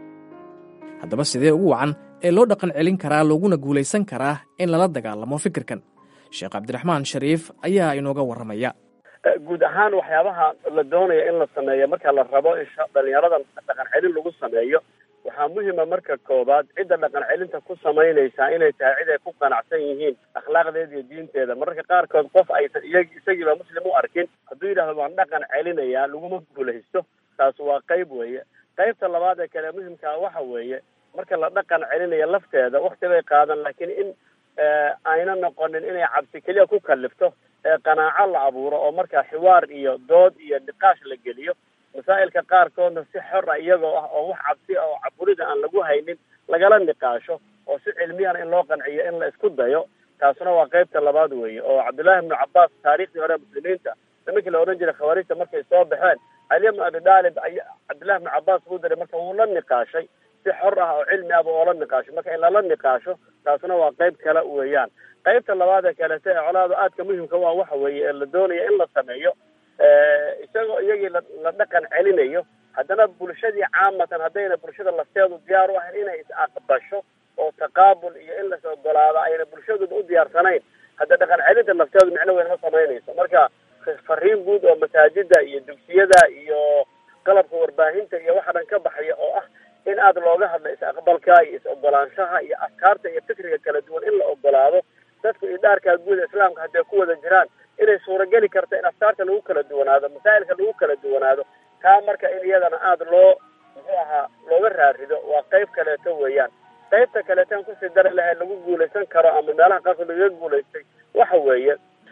haddaba sidee ugu wacan ee loo dhaqan celin karaa looguna guulaysan karaa in lala dagaalamo fikirkan sheekh cabdiraxmaan shariif ayaa inooga warramaya guud ahaan waxyaabaha la doonaya in la sameeyo marka la rabo in dhalinyarada dhaqan celin lagu sameeyo waxaa muhima marka koobaad cidda dhaqan celinta ku samaynaysaa inay tahay cid ay ku qanacsan yihiin akhlaaqdeeda iyo diinteeda mararka qaarkood qof aysan iyag isagiiba muslim u arkin hadduu yidhahdo waan dhaqan celinayaa laguma guulaysto taas waa qayb weeye qaybta labaad ee kale muhimkaa waxa weeye marka la dhaqan celinaya lafteeda wakti bay qaadan laakiin in ayna noqonin inay cabsi keliya ku kalifto ee qanaaco la abuuro oo markaa xiwaar iyo dood iyo niqaash la geliyo masaa'ilka qaarkoodna si xora iyagoo ah oo wax cabsi ah oo caburida aan lagu haynin lagala niqaasho oo si cilmiyana in loo qanciyo in la isku dayo taasuna waa qaybta labaad weeye oo cabdullaahi ibnu cabbaas taariikhdii hore muslimiinta nimankii la odhan jiray khawaarijta markay soo baxeen cali ibnu abi daalib ay cabdullahi ibnu cabbaas buu diray marka wuu la niqaashay si xor ah oo cilmi ahba oo la niqaasho marka in lala niqaasho taasuna waa qayb kale weeyaan qaybta labaad ee kalete ee colaada aadka muhimka waa waxa weeye ee la doonaya in la sameeyo isagoo iyagii la la dhaqan celinayo haddana bulshadii caamatan haddayna bulshada lafteedu diyaar u ahayn inay is aqbasho oo taqaabul iyo in las ogolaado ayna bulshaduba u diyaarsanayn hadda dhaqan celinta lafteedu micno weyn ma samaynayso marka fariin guud oo masaajida iyo dugsiyada iyo qalabka warbaahinta iyo waxa dhan ka baxaya oo ah in aada looga hadlo is-aqbalka iyo is-ogolaanshaha iyo afkaarta iyo fikriga kala duwan in la ogolaado dadku idhaarkaa guud islaamka hadday ku wada jiraan inay suurageli karto in afkaarta lagu kala duwanaado masaa'ilka lagu kala duwanaado taa marka in iyadana aada loo muxuu ahaa looga raarido waa qayb kaleeto weeyaan qaybta kaleetan kusii dari lahayd lagu guulaysan karo ama meelaha qaarkood lagaga guulaystay waxa weeye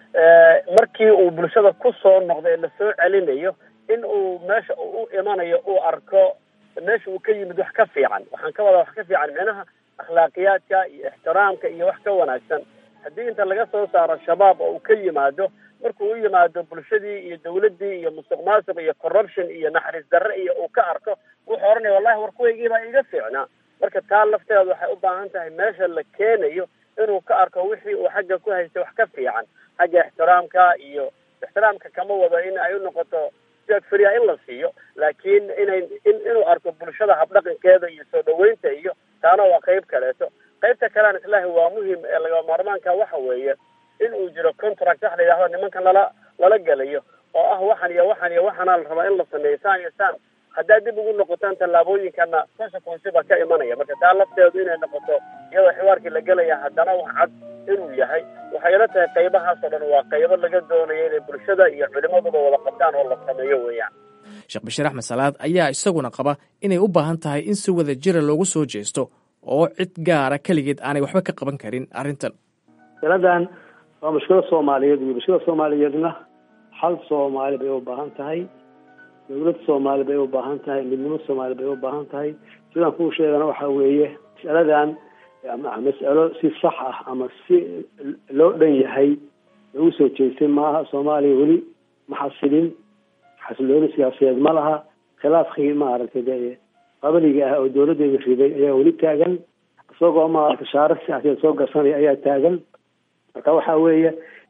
markii uu bulshada ku soo noqdo ee lasoo celinayo in uu meesha uu u imanayo uu arko meesha uu ka yimid wax ka fiican waxaan ka wadaa wax ka fiican micnaha akhlaaqiyaadka iyo ixtiraamka iyo wax ka wanaagsan haddii inta laga soo saaro shabaab oo uu ka yimaado markuu u yimaado bulshadii iyo dawladdii iyo musuq maasuq iyo corruption iyo naxariis darre iyo uu ka arko wuxuu oranaya wallahi war kuwaygiibaa iga fiicnaa marka taa lafteeda waxay u baahan tahay meesha la keenayo inuu ka arko wixii uu xagga ku haystay wax ka fiican xagga ixtiraamka iyo ixtiraamka kama wado in ay u noqoto siyaad feriya in la siiyo laakiin inay in inuu arko bulshada habdhaqankeeda iyo soo dhaweynta iyo taana waa qayb kaleeto qaybta kalean islaahi waa muhim ee laga maarmaanka waxa weeye in uu jiro contract wax la yidhahdo nimankan lala lala gelayo oo ah waxan iyo waxan iyo waxaana la rabaa in la sameeyo saan iyo saan haddaad dib ugu noqotaan tallaabooyinkana consequence baa ka imanaya marka taa lafteedu inay noqoto iyadoo xiwaarkii la gelaya haddana wax cad inuu yahay waxay ila tahay qaybahaasoo dhan waa qaybo laga doonayo inay bulshada iyo culimaduba wada qabtaan oo la sameeyo weeyaan sheekh bashiir axmed salaad ayaa isaguna qaba inay u baahan tahay in si wada jira loogu soo jeesto oo cid gaara keligeed aanay waxba ka qaban karin arrintan masaladan waa mushkilad soomaaliyeed wey mushkilada soomaaliyeedna hal soomaali bay u baahan tahay dowlad soomaali bay u baahan tahay midnimo soomaali bay u baahan tahay sidaan kuu sheegana waxa weeye mas'aladan mas'alo si sax ah ama si loo dhan yahay lagu soo jeestay maaha soomaaliya weli ma xasilin xasilooni siyaasadeed ma laha khilaafkii maaragtay de qabaliga ah oo dowladeeda riday ayaa weli taagan isagoo maaragtay shaaro siyaasadeed soo garsanaya ayaa taagan marka waxa weeye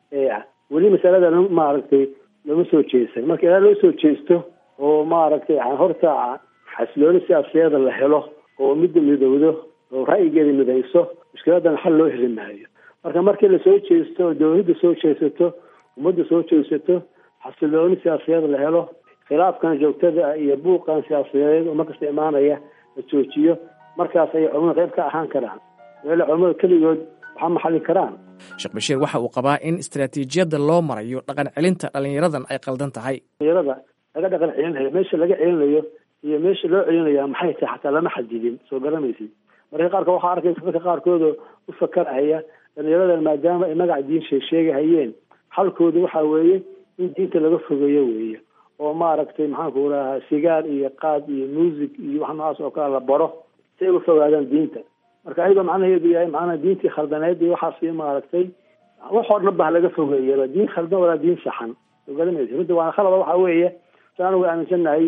weli masalada maaragtay looma soo jeesan marka ilaa loo soo jeesto oo maaragtay horta xasilooni siyaasadeeda la helo oo midda midowdo oo ra'yigeeda midayso mushkiladan xal loo heli maayo marka markii lasoo jeesto oo dowladda soo jeesato ummadda soo jeesato xasilooni siyaasadeed la helo khilaafkan joogtada iyo buuqan siyaasadeed oo markasta imaanaya la joojiyo markaas ayay culamada qayb ka ahaan karaan meele culamada keligood waxaa maxallin karaan sheekh bashiir waxa uu qabaa in istaraatiijiyadda loo marayo dhaqan celinta dhallinyaradan ay qaldan tahay dhalinyarada laga dhaqan celinayo meesha laga celinayo iyo meesha loo celinaya maxay tahay xataa lama xadidin soo garamaysid marka qaarkood waxaa arkaysa dadka qaarkoodoo u fakarhaya dhalinyaradan maadaama ay magac diin sheegahayeen xalkooda waxa weeye in diinta laga fogeeyo weeye oo maaragtay maxaanku rahaa sigaar iyo qaad iyo muusig iyo wax noocaas oo kale la baro si ay uga fogaadaan diinta marka ayadoo macnaheedu yahay macnaha diintii khaldaneed iyo waxaas maaragtay waxoo dhan ba laga fogeeyaba diin khaldan walaa diin saxan soo garamaysa runta waana khalada waxa weeye saan uga aaminsannahay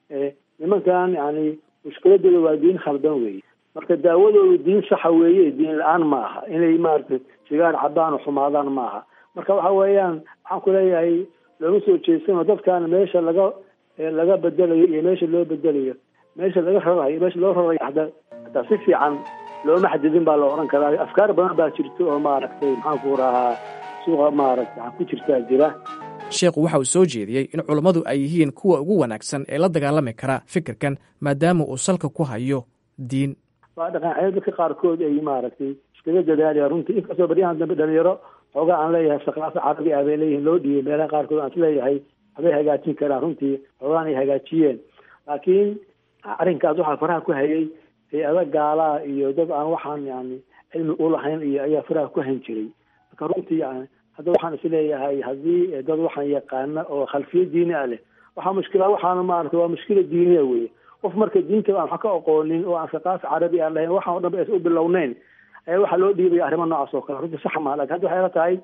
nimankan yani mushkiladooda waa diin khaldan weeye marka daawadoodu diin saxa weeye diin la-aan ma aha inay maaragtay sigaar cabaan oo xumaadaan ma aha marka waxa weeyaan waxaan ku leeyahay looma soo jeesano dadkan meesha laga laga bedelayo iyo meesha loo bedelayo meesha laga rarayo meesha loo rarayo hataa hataa si fiican looma xadidin baa la odhan karaa afkaar badan baa jirto oo maaragtay maxaanku rahaa suuqa maaragtay ku jirtaa jira sheekhu waxa uu soo jeediyey in culummadu ay yihiin kuwa ugu wanaagsan ee la dagaalami kara fikirkan maadaama uu salka ku hayo diin waa dhaqan dadka qaarkood ay maaragtay iskaga dadaalaya runtii inkastoo baryahan dambe dhalinyaro xoogaa aan leeyahay saqaafa carabi ah bay leeyihin loo dhiibay meelaha qaarkood aan isleeyahay waxbay hagaajin karaan runtii xoogaan ay hagaajiyeen laakiin arrinkaas waxaa faraha ku hayay hay-ada gaalaa iyo dad aan waxaan yani cilmi ulahayn iyo ayaa faraha ku hayn jiray marka runtii yani hadda waxaan isleeyahay haddii dad waxaan yaqaana oo khalfiya diini ah leh waxaa mushkila waxaana maarata waa mushkila diiniya weye qof marka diinta aan wax ka aqoonin oo aan saqaafa carabi aan lahayn waxaan o dhan ba is u bilowneyn ayaa waxaa loo dhiibaya arrimo noocaas oo kale runtii sax maa lakin hadda waxay la tahay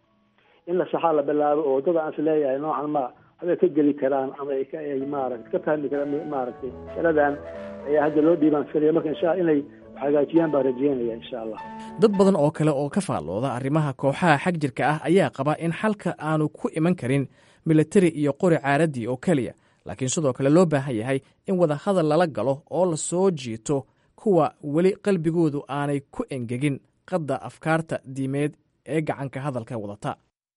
in la saxaa la bilaabo oo dad aan isleeyahay noocan ma waxbay ka geli karaan ama ay maarata ka fahmi karaan maaragtay masaladan ayaa hadda loo dhiibaan filaya marka insha inay hagaajiyaan baan rajeynaya insha allah dad badan oo kale oo ka faallooda arrimaha kooxaha xag jirka ah ayaa qaba in xalka aanu ku iman karin militari iyo qori caaradii oo keliya laakiin sidoo kale loo baahan yahay in wadahadal lala galo oo la soo jiito kuwa weli qalbigoodu aanay ku engegin qadda afkaarta diimeed ee gacanka hadalka wadata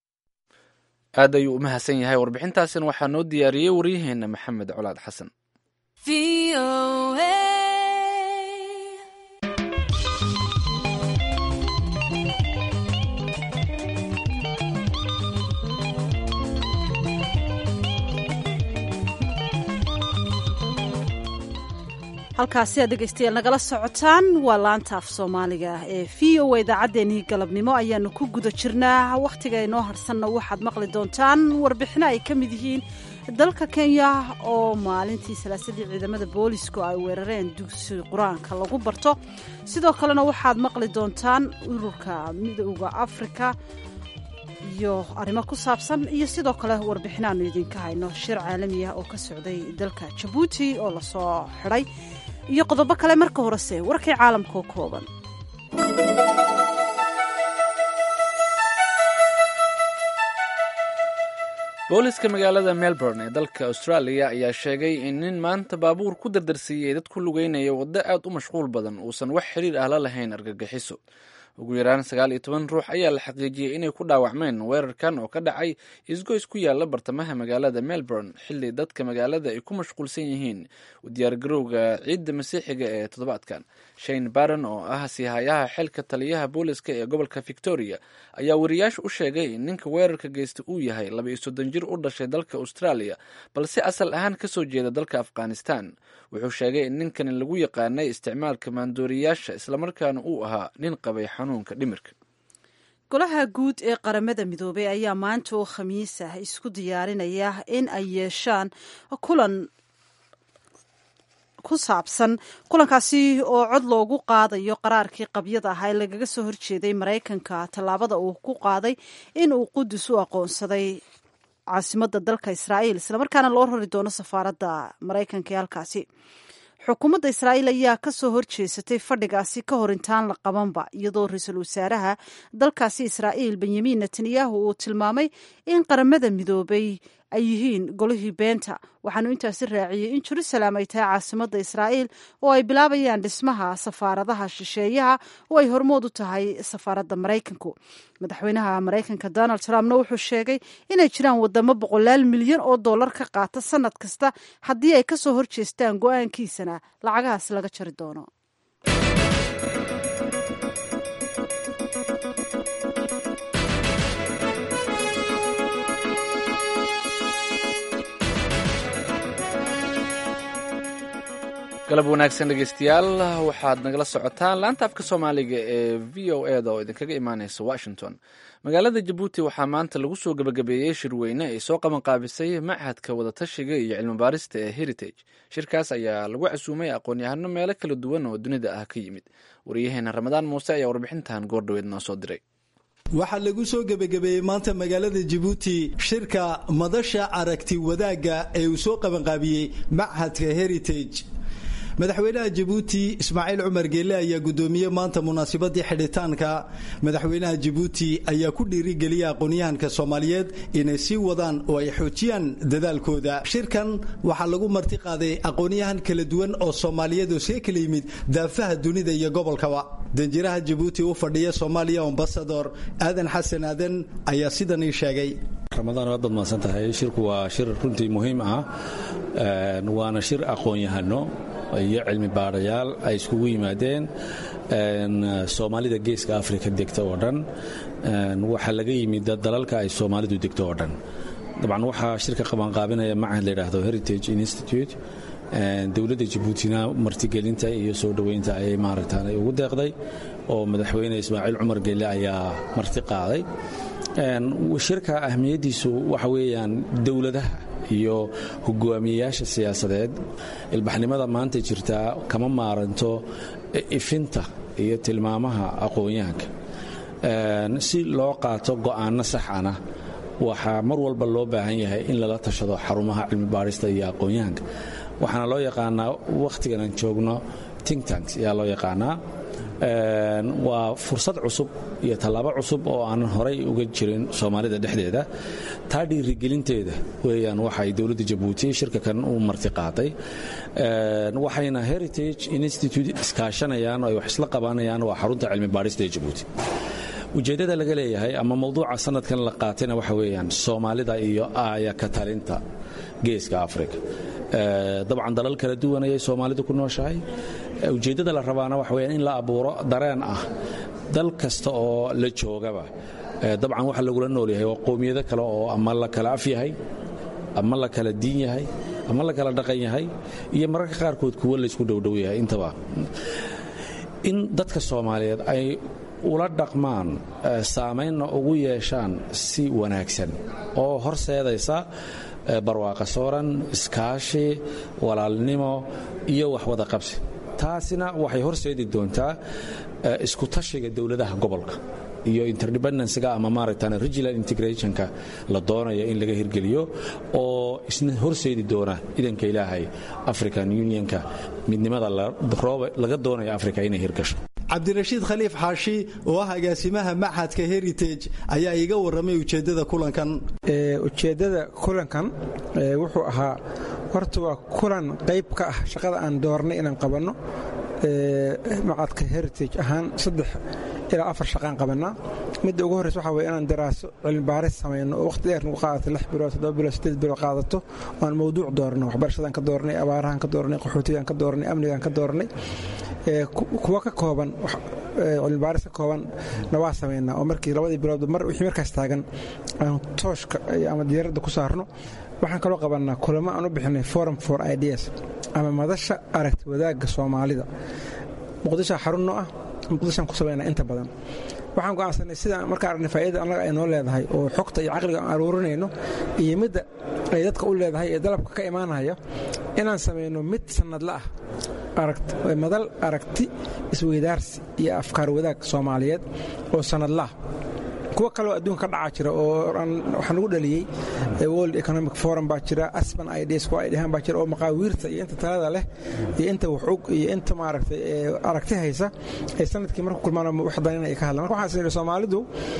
aad ayuu u mahadsan yahay warbixintaasina waxaa noo diyaariyey waryaheena maxamed colaad xasan halkaasi aad dhegaystayaal nagala socotaan waa laanta af soomaaliga ee v o a idaacaddeenii galabnimo ayaanu ku guda jirnaa wakhtiga inoo harsanna waxaad maqli doontaan warbixino ay ka mid yihiin dalka kenya oo maalintii salaasadii ciidamada boolisku ay weerareen dugsi qur-aanka lagu barto sidoo kalena waxaad maqli doontaan ururka midooda afrika iyo arrimo ku saabsan iyo sidoo kale warbixinaanu idinka hayno shir caalami ah oo ka socday dalka jabuuti oo lasoo xidhay iyo qodobo kale marka horese warkii caalamkao kooban booliska magaalada melbourne ee dalka australia ayaa sheegay in nin maanta baabuur ku dardarsiiyey dad ku lugeynaya waddo aad u mashquul badan uusan wax xiriir ah la lahayn argagixiso ugu yaraan sagaal iyo toban ruux ayaa la xaqiijiyey inay ku dhaawacmeen weerarkan oo ka dhacay isgoys ku yaala bartamaha magaalada melbourne xilli dadka magaalada ay ku mashquulsan yihiin u diyaargarowga ciidda masiixiga ee toddobaadkan shane baron oo ah siihayaha xilka taliyaha booliska ee gobolka victoria ayaa wariyaasha u sheegay in ninka weerarka geysta uu yahay laba iyo soddon jir u dhashay dalka australia balse asal ahaan kasoo jeeda dalka afghanistan wuxuu sheegay in ninkani lagu yaqaanay isticmaalka maandooriyaasha islamarkaana uu ahaa nin qabay xanuunka dhimirka golaha guud ee qaramada midoobey ayaa maanta oo khamiis ah isku diyaarinaya in ay yeeshaan kulan ku saabsan kulankaasi oo cod loogu qaadayo qaraarkii qabyada ahaa ee lagaga soo horjeeday maraykanka tallaabada uu ku qaaday in uu qudus u aqoonsaday caasimadda dalka israa'iil islamarkaana loo rari doono safaaradda maraykanka ee halkaasi xukuumadda israa'iil ayaa ka soo horjeesatay fadhigaasi ka hor intaan la qabanba iyadoo ra-iisul wasaaraha dalkaasi israa'iil benyamin netanyahu uu tilmaamay in qaramada midoobay ay yihiin golihii beenta waxaanu intaasi raaciyey in jerusalem ay tahay caasimadda israa'iil oo ay bilaabayaan dhismaha safaaradaha shisheeyaha oo ay hormood u tahay safaaradda maraykanku madaxweynaha maraykanka donald trumpna wuxuu sheegay inay jiraan wadamo boqolaal milyan oo dollar ka qaata sanad kasta haddii ay ka soo horjeestaan go-aankiisana lacagahaas laga jari doono galab wanaagsan dhegeystayaal waxaad nagala socotaan laanta afka soomaaliga ee v o eda oo idinkaga imaaneysa washington magaalada jabuuti waxaa maanta lagu soo gebagabeeyey shirweyne ay soo qabanqaabisay machadka wadatashiga iyo cilmibaarista ee heritage shirkaas ayaa lagu casuumay aqoon-yahano meelo kala duwan oo dunida ah ka yimid wariyaheena ramadaan muuse ayaa warbixintan goordhoweed noo soo diray waxaa lagu soo gebagabeeyey maanta magaalada jabuuti shirka madasha aragti wadaagga ee uu soo qabanqaabiyey machadka heritage madaxweynaha jabuuti ismaaciil cumar geelle ayaa gudoomiyey maanta munaasabadii xidhitaanka madaxweynaha jabuuti ayaa ku dhiirigeliyay aqoonyahanka soomaaliyeed inay sii wadaan oo ay xoojiyaan dadaalkooda shirkan waxaa lagu marti qaaday aqoonyahan kala duwan oo soomaaliyeed oo see kala yimid daafaha dunida iyo gobolkaba danjiraha jabuuti u fadhiya soomaaliya ambasador aadan xasan aadan ayaa sidan ii sheegay ramadaan waad baad mahadsan tahay shirku waa shir runtii muhiim ah waana shir aqoon-yahano iyo cilmi baadhayaal ay iskugu yimaadeen soomaalida geeska afrika degta oo dhan waxaa laga yimid dalalka ay soomaalidu degto oo dhan dabcan waxaa shirka qabanqaabinaya macahad layidhaahdo heritage institute dowladda jabuutina martigelinta iyo soo dhoweynta ayay maaragtaan ay ugu deeqday oo madaxweyne ismaaciil cumar gelle ayaa marti qaaday shirka ahmiyaddiisu waxa weeyaan dowladaha iyo hogaamiyeyaasha siyaasadeed ilbaxnimada maanta jirtaa kama maaranto ifinta iyo tilmaamaha aqoon-yahanka si loo qaato go'aano saxana waxaa mar walba loo baahan yahay in lala tashado xarumaha cilmi baadhista iyo aqoon-yahanka waxaana loo yaqaanaa wakhtigan aan joogno think tanks ayaa loo yaqaanaa waa fursad cusub iyo tallaabo cusub oo aanan horay uga jirin soomaalida dhexdeeda taa dhiirigelinteeda weeyaan waxay dowladda jabuuti shirka kan u marti qaaday waxayna heritage institute iskaashanayaan oo ay wax isla qabanayaan waa xarunta cilmi baadhista ee jabuuti ujeeddada laga leeyahay ama mawduuca sanadkan la qaatayna waxa weeyaan soomaalida iyo aaya ka talinta geeska afrika dabcan dalal kala duwan ayay soomaalidu ku nooshahay ujeeddada la rabaana waxa weyaan in la abuuro dareen ah dal kasta oo la joogaba dabcan waxa lagula nool yahay waa qowmiyado kale oo ama la kala af yahay ama la kala diin yahay ama la kala dhaqan yahay iyo mararka qaarkood kuwo laysku dhowdhow yahay intaba in dadka soomaaliyeed ay ula dhaqmaan saamaynna ugu yeeshaan si wanaagsan oo horseedaysa barwaaqa sooran iskaashi walaalnimo iyo waxwada qabsi taasina waxay horseedi doontaa isku tashiga dowladaha gobolka iyo interdependencyga ama maaragtaan regional integrationka la doonayo in laga hirgeliyo oo isna horseedi doona idanka ilaahay african unionka midnimada laga doonayo africa inay hirgasho cabdirashiid khaliif xaashi oo ah agaasimaha machadka heritage ayaa iiga warramay ujeeddada kulankan ujeeddada kulankan wuxuu ahaa horta waa kulan qayb ka ah shaqada aan doornay inaan qabanno macadka heritage ahaan saddex ilaa afar shaqaan qabannaa midda ugu horreysa waxaa weye inaan daraaso cilmibaaris samayno oo waqti dheer nagu qaadato lix bilood toddoba bilood siddeed bilood qaadato oo aan mawduuc doorno waxbarashadaan ka doornay abaarahaan ka doornay qaxootigaan ka doornay amnigaan ka doornay kuwa ka kooban cilmibaaris ka kooban na waa samaynaa oo markii labadii bilood mar wixii markaas taagan aan tooshka ama diyaaradda ku saarno waxaan kaloo qabannaa kulamo aan u bixinay forum for ideas ama madasha aragti wadaagga soomaalida muqdishoa xarun noo ah muqdishoaan ku samaynaa inta badan waxaan go'aansanay sidaan markaa aragnay faa'iidada annaga ay noo leedahay oo xogta iyo caqliga aan aruurinayno iyo midda ay dadka u leedahay ee dalabka ka imaanaya inaan samayno mid sannadla ah madal aragti isweydaarsi iyo afkaar wadaag soomaaliyeed oo sannadlaah kuwo kaleo adduunka ka dhacaa jira oo waxaa nagu dhaliyey world economic forum baa jira asban ideas kuwa ay dhahaan baa jira oo maqaawiirta iyo inta talada leh iyo inta waxog iyo inta maaragtay aragti haysa ay sanadkii marku kulmaan wax danina ay ka hadlaan marka waxaan is soomaalidu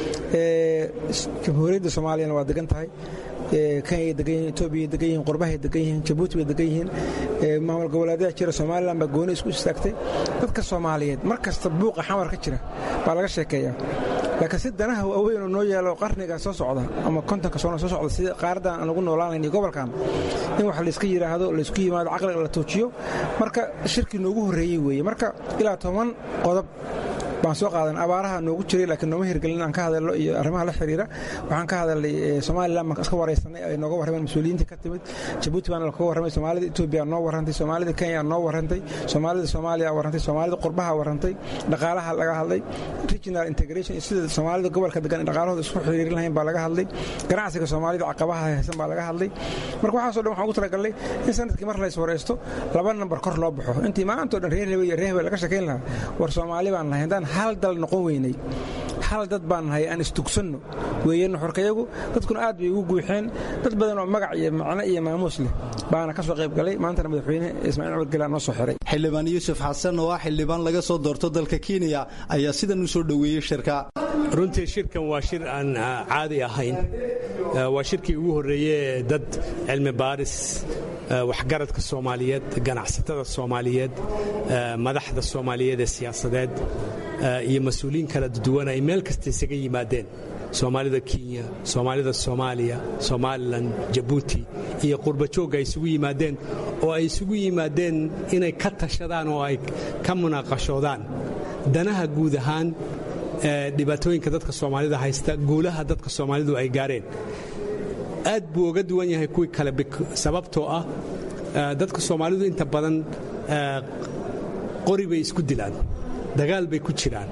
jamhuuriyadda soomaaliyana waa degan tahay kenya degan yihin etoobiya degan yihin qurbahay degan yihiin jabuuti bay degan yihiin maamul goboleedyada jira somalilan baa gooni isku istaagtay dadka soomaaliyeed mar kasta buuqa xamar ka jira baa laga sheekeeyaa laakiin si danaha waaweyn oo noo yaalo qarniga soo socda ama kontonka sano soo socda sida qaaradan aan ugu noolaanayn iyo gobolkan in wax layska yidhaahdo laysku yimaado caqliga la tuujiyo marka shirkii noogu horreeyey weeye marka ilaa toban qodob baan soo qaadan abaaraha noogu jiray laakiin nooma hirgelin aan ka hadalno iyo arrimaha la xiriira waxaan ka hadalnay somalilan baan iska waraysanay ay nooga warrameen mas-uuliyiinta ka timid jabuuti baana lakaga warramay soomaalida etoobiya noo warrantay soomaalida kenya noo warrantay soomaalida soomaaliya warrantay soomaalida qurbaha warrantay dhaqaalaha laga hadlay regional integration sida soomaalida gobolka degan in dhaqaalahooda isku xiriirin lahayn baa laga hadlay ganacsiga soomaalida caqabaha haysan baa laga hadlay marka waxaasoo dhan waxaan ugu talagalnay in sanadkii mar lays waraysto laba nambar kor loo baxo intii maantao dhan reer hebe iyo reer hebe laga sheekayn lahaa war soomaali baan nahay haddaan hal dal noqon weynay hal dad baan nahay aan istugsanno weeyanu xorkayagu dadkuna aad bay ugu guuxeen dad badan oo magac iyo macno iyo maamuus leh baana ka soo qayb galay maantana madaxweyne ismaaciil cumar gelaa noo soo xiray xildhibaan yuusuf xasan oo ah xildhibaan laga soo doorto dalka kenya ayaa sidan u soo dhoweeyey shirka runtii shirkan waa shir aan caadi ahayn waa shirkii ugu horreeye dad cilmi baaris waxgaradka soomaaliyeed ganacsatada soomaaliyeed madaxda soomaaliyeed ee siyaasadeed iyo mas-uuliyiin kala duwan ay meel kasta isaga yimaadeen soomaalida kenya soomaalida soomaaliya somalilan jabuuti iyo qurbajoogga ay isugu yimaadeen oo ay isugu yimaadeen inay ka tashadaan oo ay ka munaaqashoodaan danaha guud ahaan dhibaatooyinka dadka soomaalida haysta guulaha dadka soomaalidu ay gaareen aad buu oga duwan yahay kuwii kale sababtoo ah dadka soomaalidu inta badan qori bay isku dilaan dagaal bay ku jiraan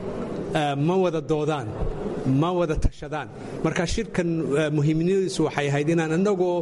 ma wada doodaan ma wada tashadaan marka shirkan muhiimnimadiisu waxay ahayd inaan annagoo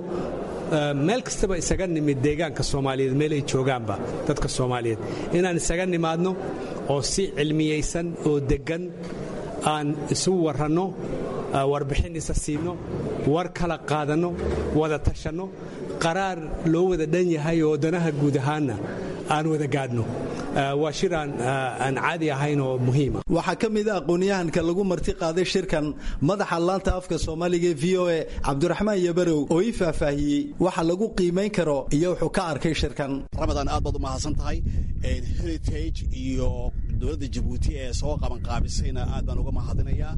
meel kastaba isaga nimid deegaanka soomaaliyeed meel ay joogaanba dadka soomaaliyeed inaan isaga nimaadno oo si cilmiyaysan oo deggan aan isu waranno warbixin isa siinno war kala qaadanno wada tashanno qaraar loo wada dhan yahay oo danaha guud ahaanna aan wada gaadhno waa shir aan caadi ahayn oo muhiima waxaa ka mid a aqoon-yahanka lagu marti qaaday shirkan madaxa laanta afka soomaaliga v o e cabdiraxmaan yabarow oo ii faahfaahiyey waxa lagu qiimayn karo iyo wuxuu ka arkay shirkan ramadaan aad baad u mahadsan tahay heritage iyo dowladda jabuuti ee soo qabanqaabisayna aad baan uga mahadinayaa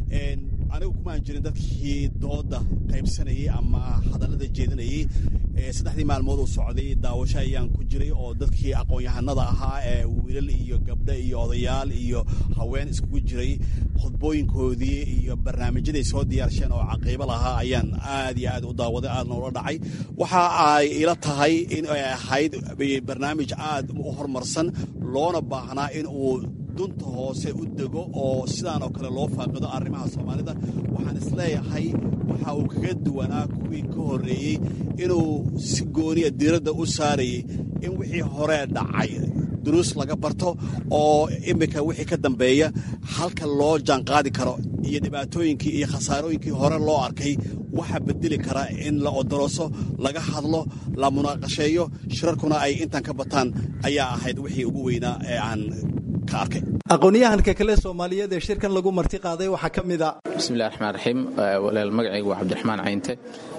anigu kumaan jirin dadkii dooda qaybsanayey ama hadallada jeedinayey saddexdii maalmood uu socday daawasho ayaan ku jiray oo dadkii aqoon-yahanada ahaa ee wiilal iyo gabdho iyo odayaal iyo haween iskugu jiray khudbooyinkoodii iyo barnaamijyaday soo diyaarsheen oo caqiibo lahaa ayaan aad iyo aad u daawaday aadna ula dhacay waxa ay ila tahay in ay ahayd barnaamij aad u horumarsan loona baahnaa in uu dunta hoose u dego oo sidaan oo kale loo faaqido arrimaha soomaalida waxaan isleeyahay waxa uu kaga duwanaa kuwii ka horreeyey inuu si gooniya diiradda u saarayay in wixii horee dhacay duruus laga barto oo iminka wixii ka dambeeya halka loo jaanqaadi karo iyo dhibaatooyinkii iyo khasaarooyinkii hore loo arkay waxa bedeli kara in la odorooso laga hadlo la munaaqasheeyo shirarkuna ay intan ka bataan ayaa ahayd wixii ugu weynaa ee aan aqoon-yahanka kale soomaaliyeed ee shirkan lagu marti qaaday waxaa ka mid a bismillahi raxmaan raxiim walaal magacaygu waa cabdiraxmaan caynte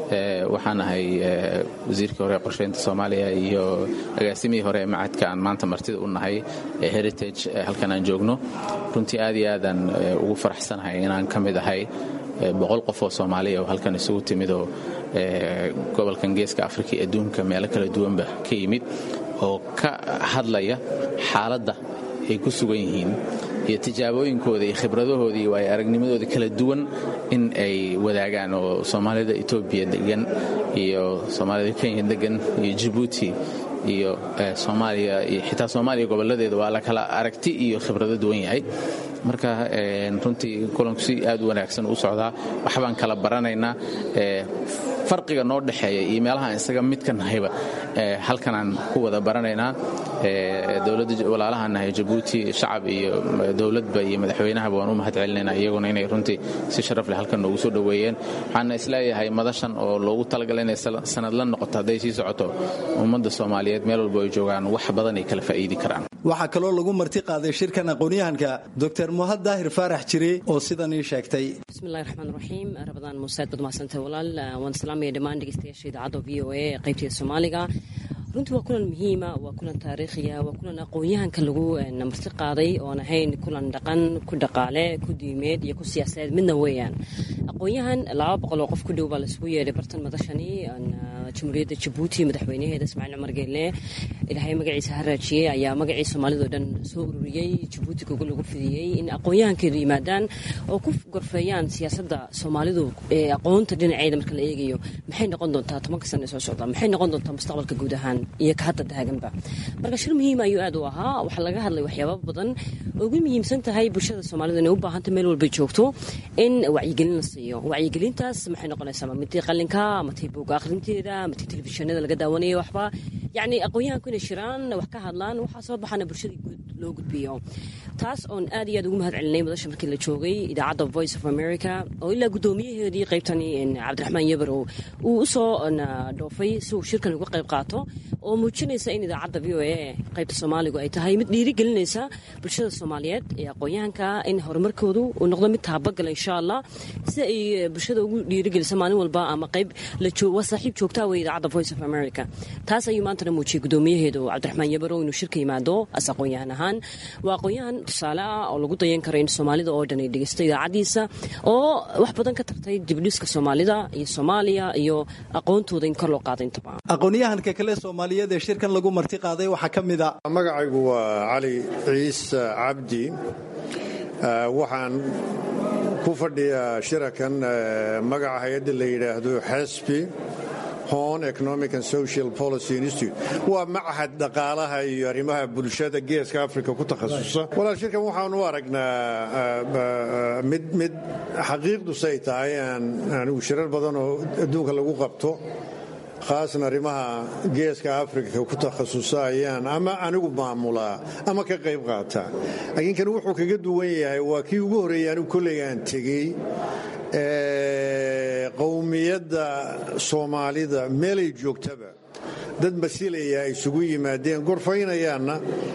waxaan ahay wasiirkii hore ee qorsheynta soomaaliya iyo agaasimihii hore ee macadka aan maanta martida u nahay ee heritage halkan aan joogno runtii aad iyo aadaan ugu faraxsanahay inaan ka mid ahay boqol qof oo soomaaliya oo halkan isugu timidoo gobolkan geeska afrika iyo adduunka meelo kala duwanba ka yimid oo ka hadlaya xaaladda ay ku sugan yihiin iyo tijaabooyinkooda iyo khibradahooda iyo waayo aragnimadooda kala duwan in ay wadaagaan oo soomaalida etoobiya degan iyo soomaalida kenya degan iyo jabuuti iyo soomaaliya iyo xitaa soomaaliya gobolladeeda waa la kala aragti iyo khibrado duwan yahay marka runtii kulanku si aad u wanaagsan u socdaa waxbaan kala baranaynaa farqiga noo dhexeeya iyo meelahaan isaga midka nahayba halkanaan ku wada baranaynaa dowladda walaalahaan nahay jabuuti shacab iyo dowladba iyo madaxweynahaba waan u mahad celinaynaa iyaguna inay runtii si sharaf leh halkan noogu soo dhoweeyeen waxaana isleeyahay madashan oo loogu talagalay inay sanad la noqoto hadday sii socoto ummadda soomaaliyeed meel walba ay joogaan wax badan ay kala faa'iidi karaan waxaa kaloo lagu marti qaaday shirkan aqoonyahanka doctor muhad daahir faarax jire oo sidan ii sheegtay bismillahi raxmaan raxiim rabadaan muuseed baad mahadsantay walaal waan salaamaya dhammaan dhegeystayaasha idaacadda v o a ee qaybteeda soomaaliga runtii waa kulan muhiima waa kulan taariikhiya waa kulan aqoon-yahanka lagu marti qaaday oon ahayn kulan dhaqan ku dhaqaale ku diimeed iyo ku siyaasadeed midna weeyaan aqoon-yahan laba boqol oo qof ku dhow baa laisugu yeedhay bartan madashani jamhuuriyadda jabuuti madaxweynaheeda ismaaciil cumar geelle ilaahay magaciisa ha raajiyey ayaa magacii soomaalidao dhan soo ururiyey jabuuti gogo lagu fidiyey in aqoon-yahankeedu yimaadaan oo ku gorfeeyaan siyaasadda soomaalidu ee aqoonta dhinaceeda marka la eegayo maxay noqon doontaa tobanka sana ee soo socda maxay noqon doontaa mustaqbalka guud ahaan iyo ka hadda taaganba marka shir muhiim ayuu aad u ahaa waxaa laga hadlay waxyaaba badan ugu muhiimsan tahay bulshada soomaalida inay u baahanta meel walbay joogto in wacyigelin la siiyo wacyigelintaas maxay noqonaysaa matii qalinka matii buuga akhrinteeda matii telefishinada laga daawanaya waxba yacni aqoon-yahanku inay shiraan wax ka hadlaan waxaa soo baxana bulshada guud loo gudbiyo taas oon aad iyo aad ugu mahad celinay madasha markii la joogay idaacadda voice of america oo ilaa guddoomiyaheedii qaybtani cabdiraxmaan yabarow uu usoo dhoofay si uu shirkan uga qayb qaato oo muujinaysa in idaacadda v o a qaybta soomaaligu ay tahay mid dhiirigelinaysa bulshada soomaaliyeed ee aqoon-yahanka in horumarkoodu uu noqdo mid taabagala insha allah si ay bulshada ugu dhiirigelisa maalin walba ama qayb waa saaxiib joogtaa wey idaacadda voice of america taas ayuu maantana muujiyey guddoomiyaheedu cabdiraxmaan yabarow inuu shirka yimaado as aqoon-yahan ahaan waa aqoon-yahan tusaale ah oo lagu dayan karo in soomaalida oo dhan ay dhegeysto idaacaddiisa oo wax badan ka tartay dibdhiska soomaalida iyo soomaaliya iyo aqoontooda in kor loo qaada intaba aqoonyahanka kale soomaaliyeed ee shirkan lagu marti qaaday waxaa ka mid a magacaygu waa cali ciise cabdi waxaan ku fadhiyaa shirakan magaca hay-adda la yidhaahdo xesbi hon economic and social policy institute waa machad dhaqaalaha iyo arrimaha bulshada geeska africa ku takhasusa walaal shirkan waxaan u aragnaa mid mid xaqiiqdusay tahay aan anigu shirar badan oo adduunka lagu qabto khaasan arrimaha geeska afrika ku takhasusa ayaan ama anigu maamulaa ama ka qayb qaataa laakiin kan wuxuu kaga duwan yahay waa kii ugu horreeyay anigu kolley aan tegey qowmiyadda soomaalida meelay joogtaba dad masilaya ay isugu yimaadeen gorfaynayaanna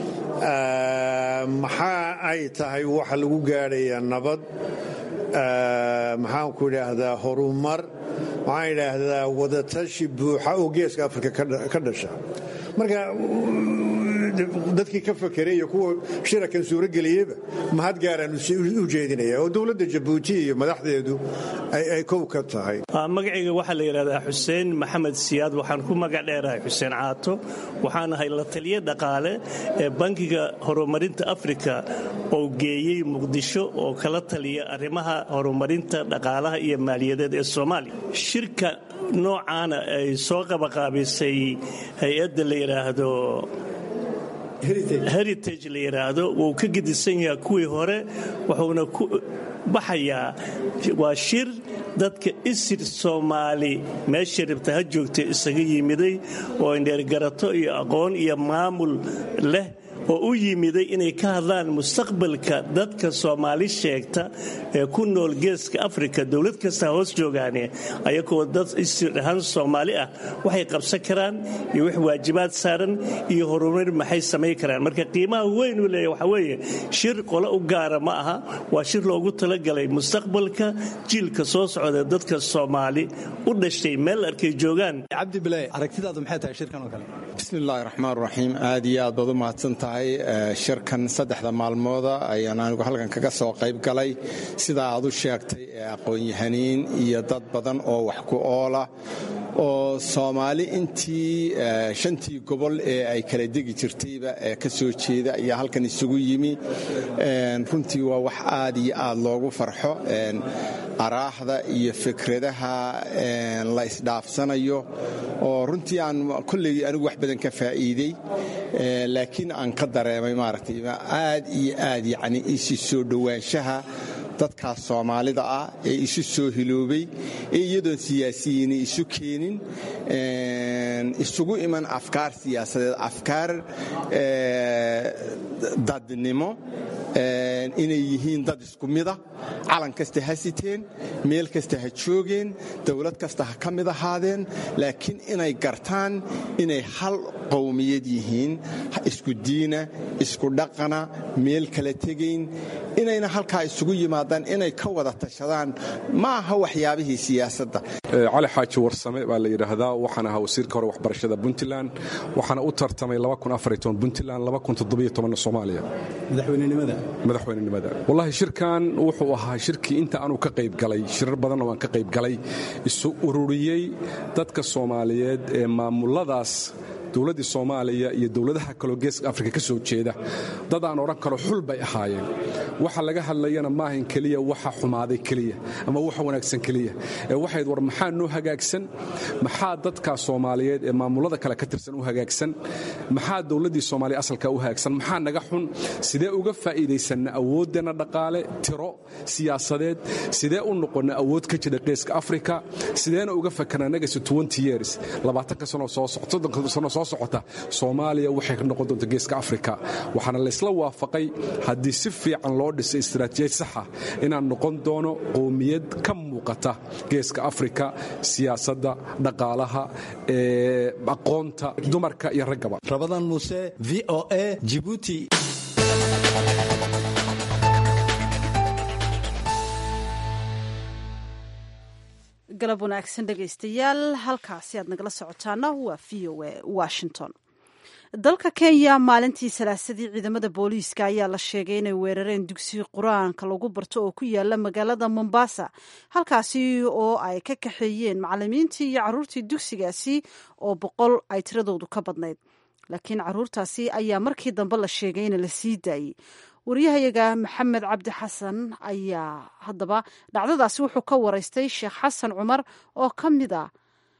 maxaa ay tahay waxa lagu gaadhayaa nabad maxaanku idhaahdaa horumar waxaan idhaahdaa wadatashi buuxa oo geeska afrika ka dhasha marka dadkii ka fakeray iyo kuwa shirakan suurageliyeyba mahad gaaraan u jeedinaya oo dowladda jabuuti iyo madaxdeedu ay kow ka tahay magacayga waxaa la yidhahdaa xuseen maxamed siyaad waxaan ku magac dheerahay xuseen caato waxaan ahay la taliye dhaqaale ee bankiga horumarinta afrika oo geeyey muqdisho oo kala taliya arrimaha horumarinta dhaqaalaha iyo maaliyadeed ee soomaaliya shirka noocaana ay soo qabaqaabisay hay-adda la yidhaahdo heritage la yidhaahdo wuu ka gedisan yahaa kuwii hore wuxuuna ku baxayaa waa shir dadka isir soomaali meesha rabta ha joogta isaga yimiday oo indheergarato iyo aqoon iyo maamul leh oo u yimiday inay ka hadlaan mustaqbalka dadka soomaali sheegta ee ku nool geeska afrika dowlad kasta hoos joogaane ayagoo dad isirahaan soomaali ah waxay qabsan karaan iyo wax waajibaad saaran iyo horumar maxay samayn karaan marka qiimaha weyn uu leeya waxaa weeye shir qole u gaara ma aha waa shir loogu talagalay mustaqbalka jiilka soo socda dadka soomaali u dhashay meel arkay joogaan cabdi bile aragtidaadu maxay tahay shirkan oo kale bismillaahi raxmaan raxiim aad iyo aad baad u mahadsan tahay shirkan saddexda maalmooda ayaan anigu halkan kaga soo qayb galay sidaa aad u sheegtay ee aqoon-yahaniin iyo dad badan oo wax ku oola oo soomaali intii shantii gobol ee ay kala degi jirtayba ee ka soo jeeda ayaa halkan isugu yimi runtii waa wax aad iyo aad loogu farxo araahda iyo fikradaha la isdhaafsanayo oo runtii aan kolley anigu wax badan ka faa'iidey laakiin aan ka dareemay maaragtay aad iyo aad yacni isi soo dhowaanshaha dadkaas soomaalida ah ee isu soo hiloobay ee iyadoon siyaasiyiini isu keenin isugu iman afkaar siyaasadeed afkaar dadnimo inay yihiin dad isku mida calan kasta ha siteen meel kasta ha joogeen dowlad kasta ha ka mid ahaadeen laakiin inay gartaan inay hal qowmiyad yihiin isku diina isku dhaqana meel kala tegayn inayna halkaa isugu yimaadaan inay ka wada tashadaan ma aha waxyaabihii siyaasadda cali xaaji warsame baa la yidhaahdaa waxaan ahaa wasiirka hore waxbarashada puntland waxaana u tartamay puntland soomaaliya madaxweynenimada wallaahi shirkan wuxuu ahaa shirkii inta aanu ka qayb galay shirar badanna waan ka qayb galay isu ururiyey dadka soomaaliyeed ee maamuladaas dowladdii soomaaliya iyo dowladaha kaloo geeska afrika ka soo jeeda dad aan odhan karo xul bay ahaayeen waxa laga hadlayana maahan keliya waxa xumaaday keliya ama waxa wanaagsan keliya ee waxayd war maxaa noo hagaagsan maxaa dadka soomaaliyeed ee maamulada kale ka tirsan u hagaagsan maxaa dowladdii soomaaliya asalka u hagaagsan maxaa naga xun sidee uga faa'iidaysanna awooddeenna dhaqaale tiro siyaasadeed sidee u noqonna awood ka jira geeska afrika sideena uga fakarna nagasi years labaatanka sano soo sano soo socota soomaaliya waxay ka noqon doonta geeska afrika waxaana laysla waafaqay haddii si fiican loo dhisay istaraatiijiyad saxa inaan noqon doono qowmiyad ka muuqata geeska afrika siyaasadda dhaqaalaha aqoonta dumarka iyo raggaba rabadan muuse v o a jibuuti galab wanaagsan dhegaystayaal halkaasi aad nagala socotaana waa v o a washington dalka kenya maalintii salaasadii ciidamada booliiska ayaa la sheegay inay weerareen dugsi qur-aanka lagu barto oo ku yaala magaalada mombasa halkaasi oo ay ka kaxeeyeen macalimiintii iyo caruurtii dugsigaasi oo boqol ay tiradoodu ka badnayd laakiin caruurtaasi ayaa markii dambe la sheegay in la sii daayey wariyahayaga maxamed cabdi xasan ayaa haddaba dhacdadaasi wuxuu ka waraystay sheekh xasan cumar oo ka mid a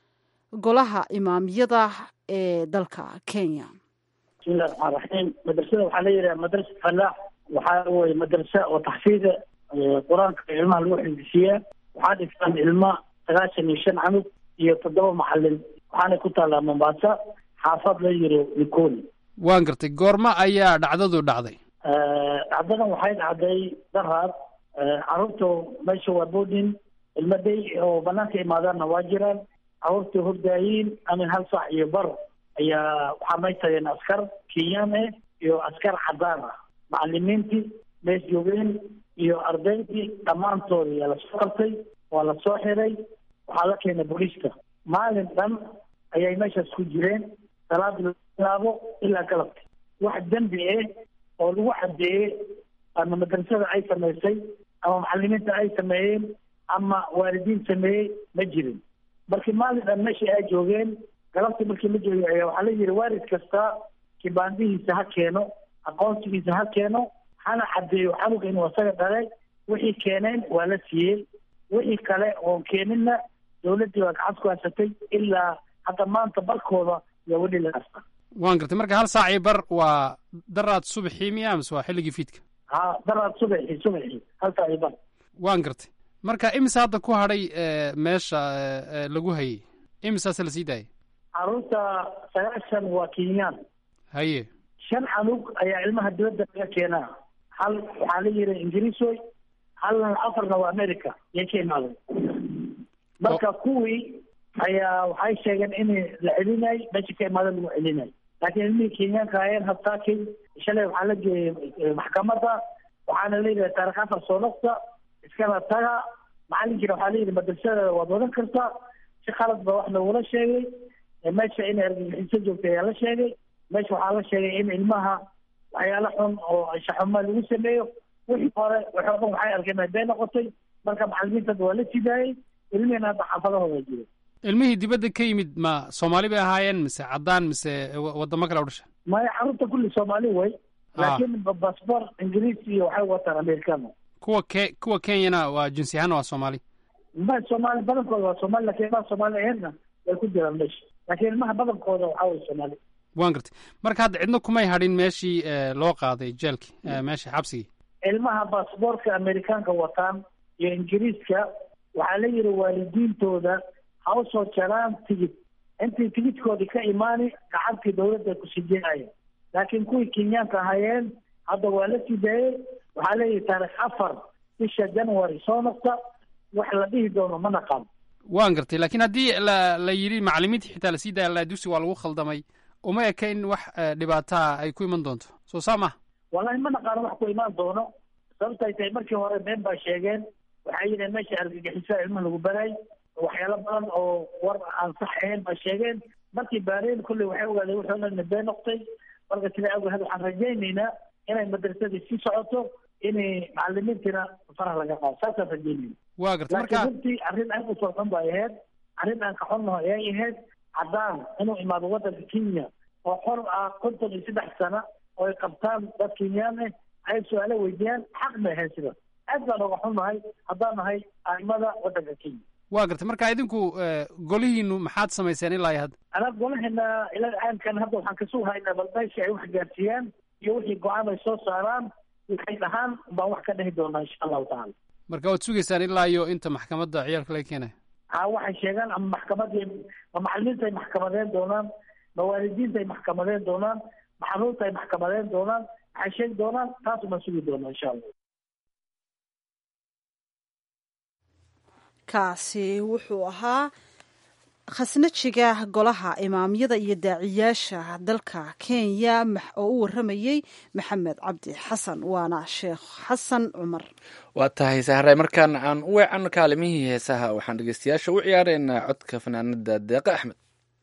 golaha imaamiyada ee dalka kenya bismillahi raxmaan raxiim madrasada waxaa la yidhaha madrasa falaax waxaa weye madrasa oo taxfiida qur-aanka ilmaha lagu xifdisiiyaa waxaa dhigtaan ilma sagaashan iyo shan canug iyo toddoba macalin waxaana ku taallaa mombasa xaafad la yiro likoni waan gartay goorma ayaa dhacdadu dhacday dhacdadan waxay dhacday daraad caruurta meesha waa boodin ilmaday oo banaanka imaadaanna waa jiraan caruurta hordaayiin amin hal saac iyo bar ayaa waxaa may tageen askar kenyaan ah iyo askar cadaan ah macalimiintii mees joogeen iyo ardaydii dhammaantood ayaa lasoo qabtay waa la soo xiray waxaa la keenay booliiska maalin dhan ayay meeshaas ku jireen salaada laga bilaabo ilaa galabta wax dembi ah oo lagu cadeeyey ama madrasada ay samaysay ama macalimiinta ay sameeyeen ama waalidiin sameeyey ma jirin markii maalin dhan meeshii ay joogeen galabtii markii la joogay ayaa waxaa la yidhi waalid kasta kibaandihiisa ha keeno aqoonsigiisa ha keeno hana cadeeyo xanuga inuu asaga dhalay wixii keeneen waa la siiyey wixii kale oon keeninna dowladdii waa gacanta ku haysatay ilaa hadda maanta barkooda yaa weli la hasta waan gartay marka hal saac iyo bar waa daraad subaxii miya mise waa xilligii fiidka ha daraad subaxii subaxii hal saac iyo bar waan gartay marka imise hadda ku hadhay meesha lagu hayay imisaase la sii daayay caruurta sagaashan waa kenyaan haye shan canug ayaa ilmaha dibadda laga keenaa hal waxaa la yidhi ingiriisoy halna afarna waa america yay ka imaaday marka kuwii ayaa waxay sheegeen in la celinay meesha ka imaada lagu celinay laakiin ilmihii kenyaanka ayeen habtaakay shalay waxaa la geeyey maxkamadda waxaana leeyahay taarikh afar soo dhaqta iskana taga macalinkiina waxaa leeyihi madrasada waad wadan kartaa si khalad ba wax lagula sheegay meesha inay argagixiso joogta ayaa la sheegay meesha waxaa la sheegay in ilmaha waxyaalo xun oo shaxuma lagu sameeyo wixii hore waxoo dhan waxay arkeen bay noqotay marka macalimiinta waa la sidaayey ilmihiina hadda xaafadahooda jiro ilmihii dibadda ka yimid ma soomaali bay ahaayeen mise caddaan mise wadamo kale u dhasha maya carruurta kulli soomaali way laakiin basbor ingiriis iyo waxay wataan americano kuwa ke kuwa kenyana waa jinsi ahaan waa soomaali ma soomaali badankooda waa soomaali lakin ilmaha soomaali aheedna way ku jiraan meesha laakiin ilmaha badankooda waxaa way soomaali waan gartay marka hadda cidna kumay hadhin meeshii loo qaaday jeelkii meeshii xabsigii ilmaha baasboortka amerikaanka wataan iyo ingiriiska waxaa la yidhi waalidiintooda ha u soo jaraan tigid intii tigidkoodii ka imaani gacantii dawladda ku sijeynaya laakiin kuwii kenyaanka ahayeen hadda waa la sii daayey waxaa leeyihi taarikh afar bisha january soo noqta wax la dhihi doono ma naqaan waan gartay laakiin haddii la la yidhi macalimiintii xitaa lasii daaya la dugsi waa lagu khaldamay uma eka in wax dhibaataa ay ku iman doonto soo saa maha wallahi ma naqaano wax ku imaan doono sababtay tahay markii hore been baa sheegeen waxay yidheen meesha argagixisa ilmaha lagu baraay waxyaalo badan oo war aan sax ahayn baa sheegeen markii baareen kulley waxay ogaadeen wuxuu dhan been noqtay marka sidaa awgeed waxaan rajaynaynaa inay madrasadii sii socoto inay macalimiintiina faraha laga qaado saasaan rajaynayna waa gartay laakiin marka runtii arrin aad u farxun bay ahayd arrin aan ka xunnaho ayay ahayd caddaan inuu imaado waddanka kenya oo xor ah konton iyo saddex sana oo ay qabtaan dad kenyaan ah ay su-aalo weydiiyaan xaq bay ahayd sidaas aad baan oga xunnahay haddaan nahay aimada waddanka kenya waa gartay marka idinku golihiinu maxaad samayseen ilaa iyo hadda anaa golaheena ilaa aankan hadda waxaan kasoo haynaa bal meesha ay wax gaarsiiyaan iyo wixii go-aan ay soo saaraan waxay dhahaan baan wax ka dhihi doonaa insha allahu tacaala marka waad sugaysaan ilaa iyo inta maxkamadda ciyaalka laga keenayo ha waxay sheegaan ama maxkamadii ma macalimiinta ay maxkamadeen doonaan ma waalidiinta ay maxkamadeen doonaan ma xanuunta ay maxkamadeen doonaan waxay sheegi doonaan taas baan sugi doonaa insha allah kaasi wuxuu ahaa khasnajiga golaha imaamyada iyo daaciyaasha dalka kenya oo u waramayey maxamed cabdi xasan waana sheekh xasan cumar waa tahay sahray markaan aan u weecanno kaalimihii heesaha waxaan dhegeystayaasha u ciyaareynaa codka fanaanada deeqe axmed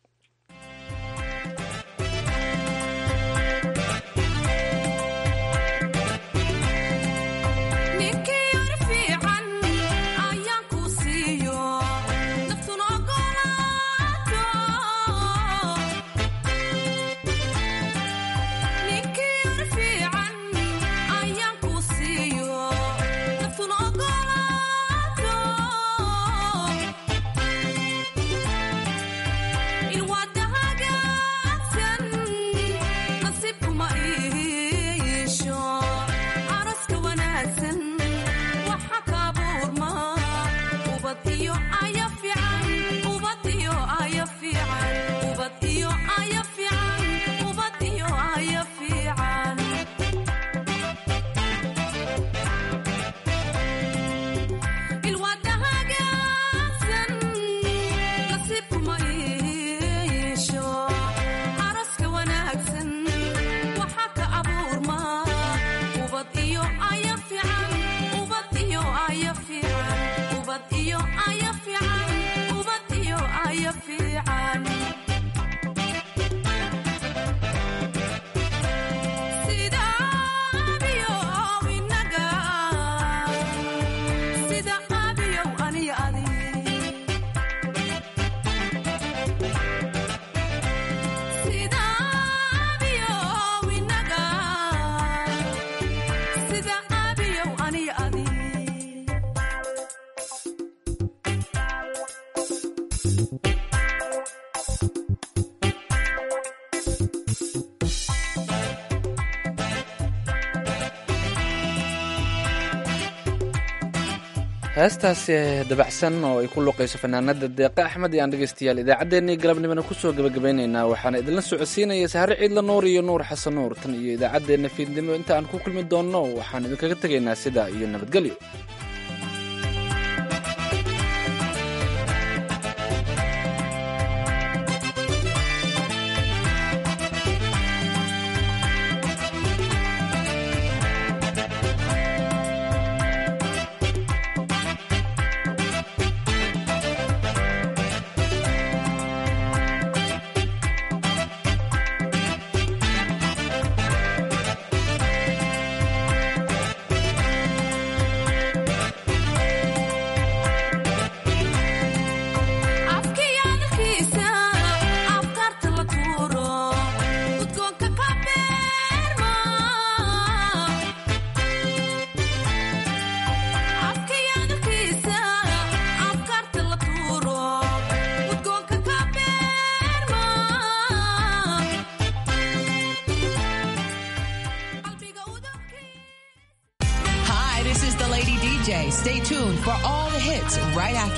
heestaasi dabacsan oo ay ku luqayso fanaanada deeqe axmed iyo aan dhegeystayaal idaacaddeenii galabnimona kusoo gabagabaynaynaa waxaana idinla socodsiinaya sahre ciidla nuur iyo nuur xasan nuur tan iyo idaacaddeenna fiidnimo inta aan ku kulmi doonno waxaan idinkaga tegaynaa sidaa iyo nabadgelyo Stay tuned for all the hits right after.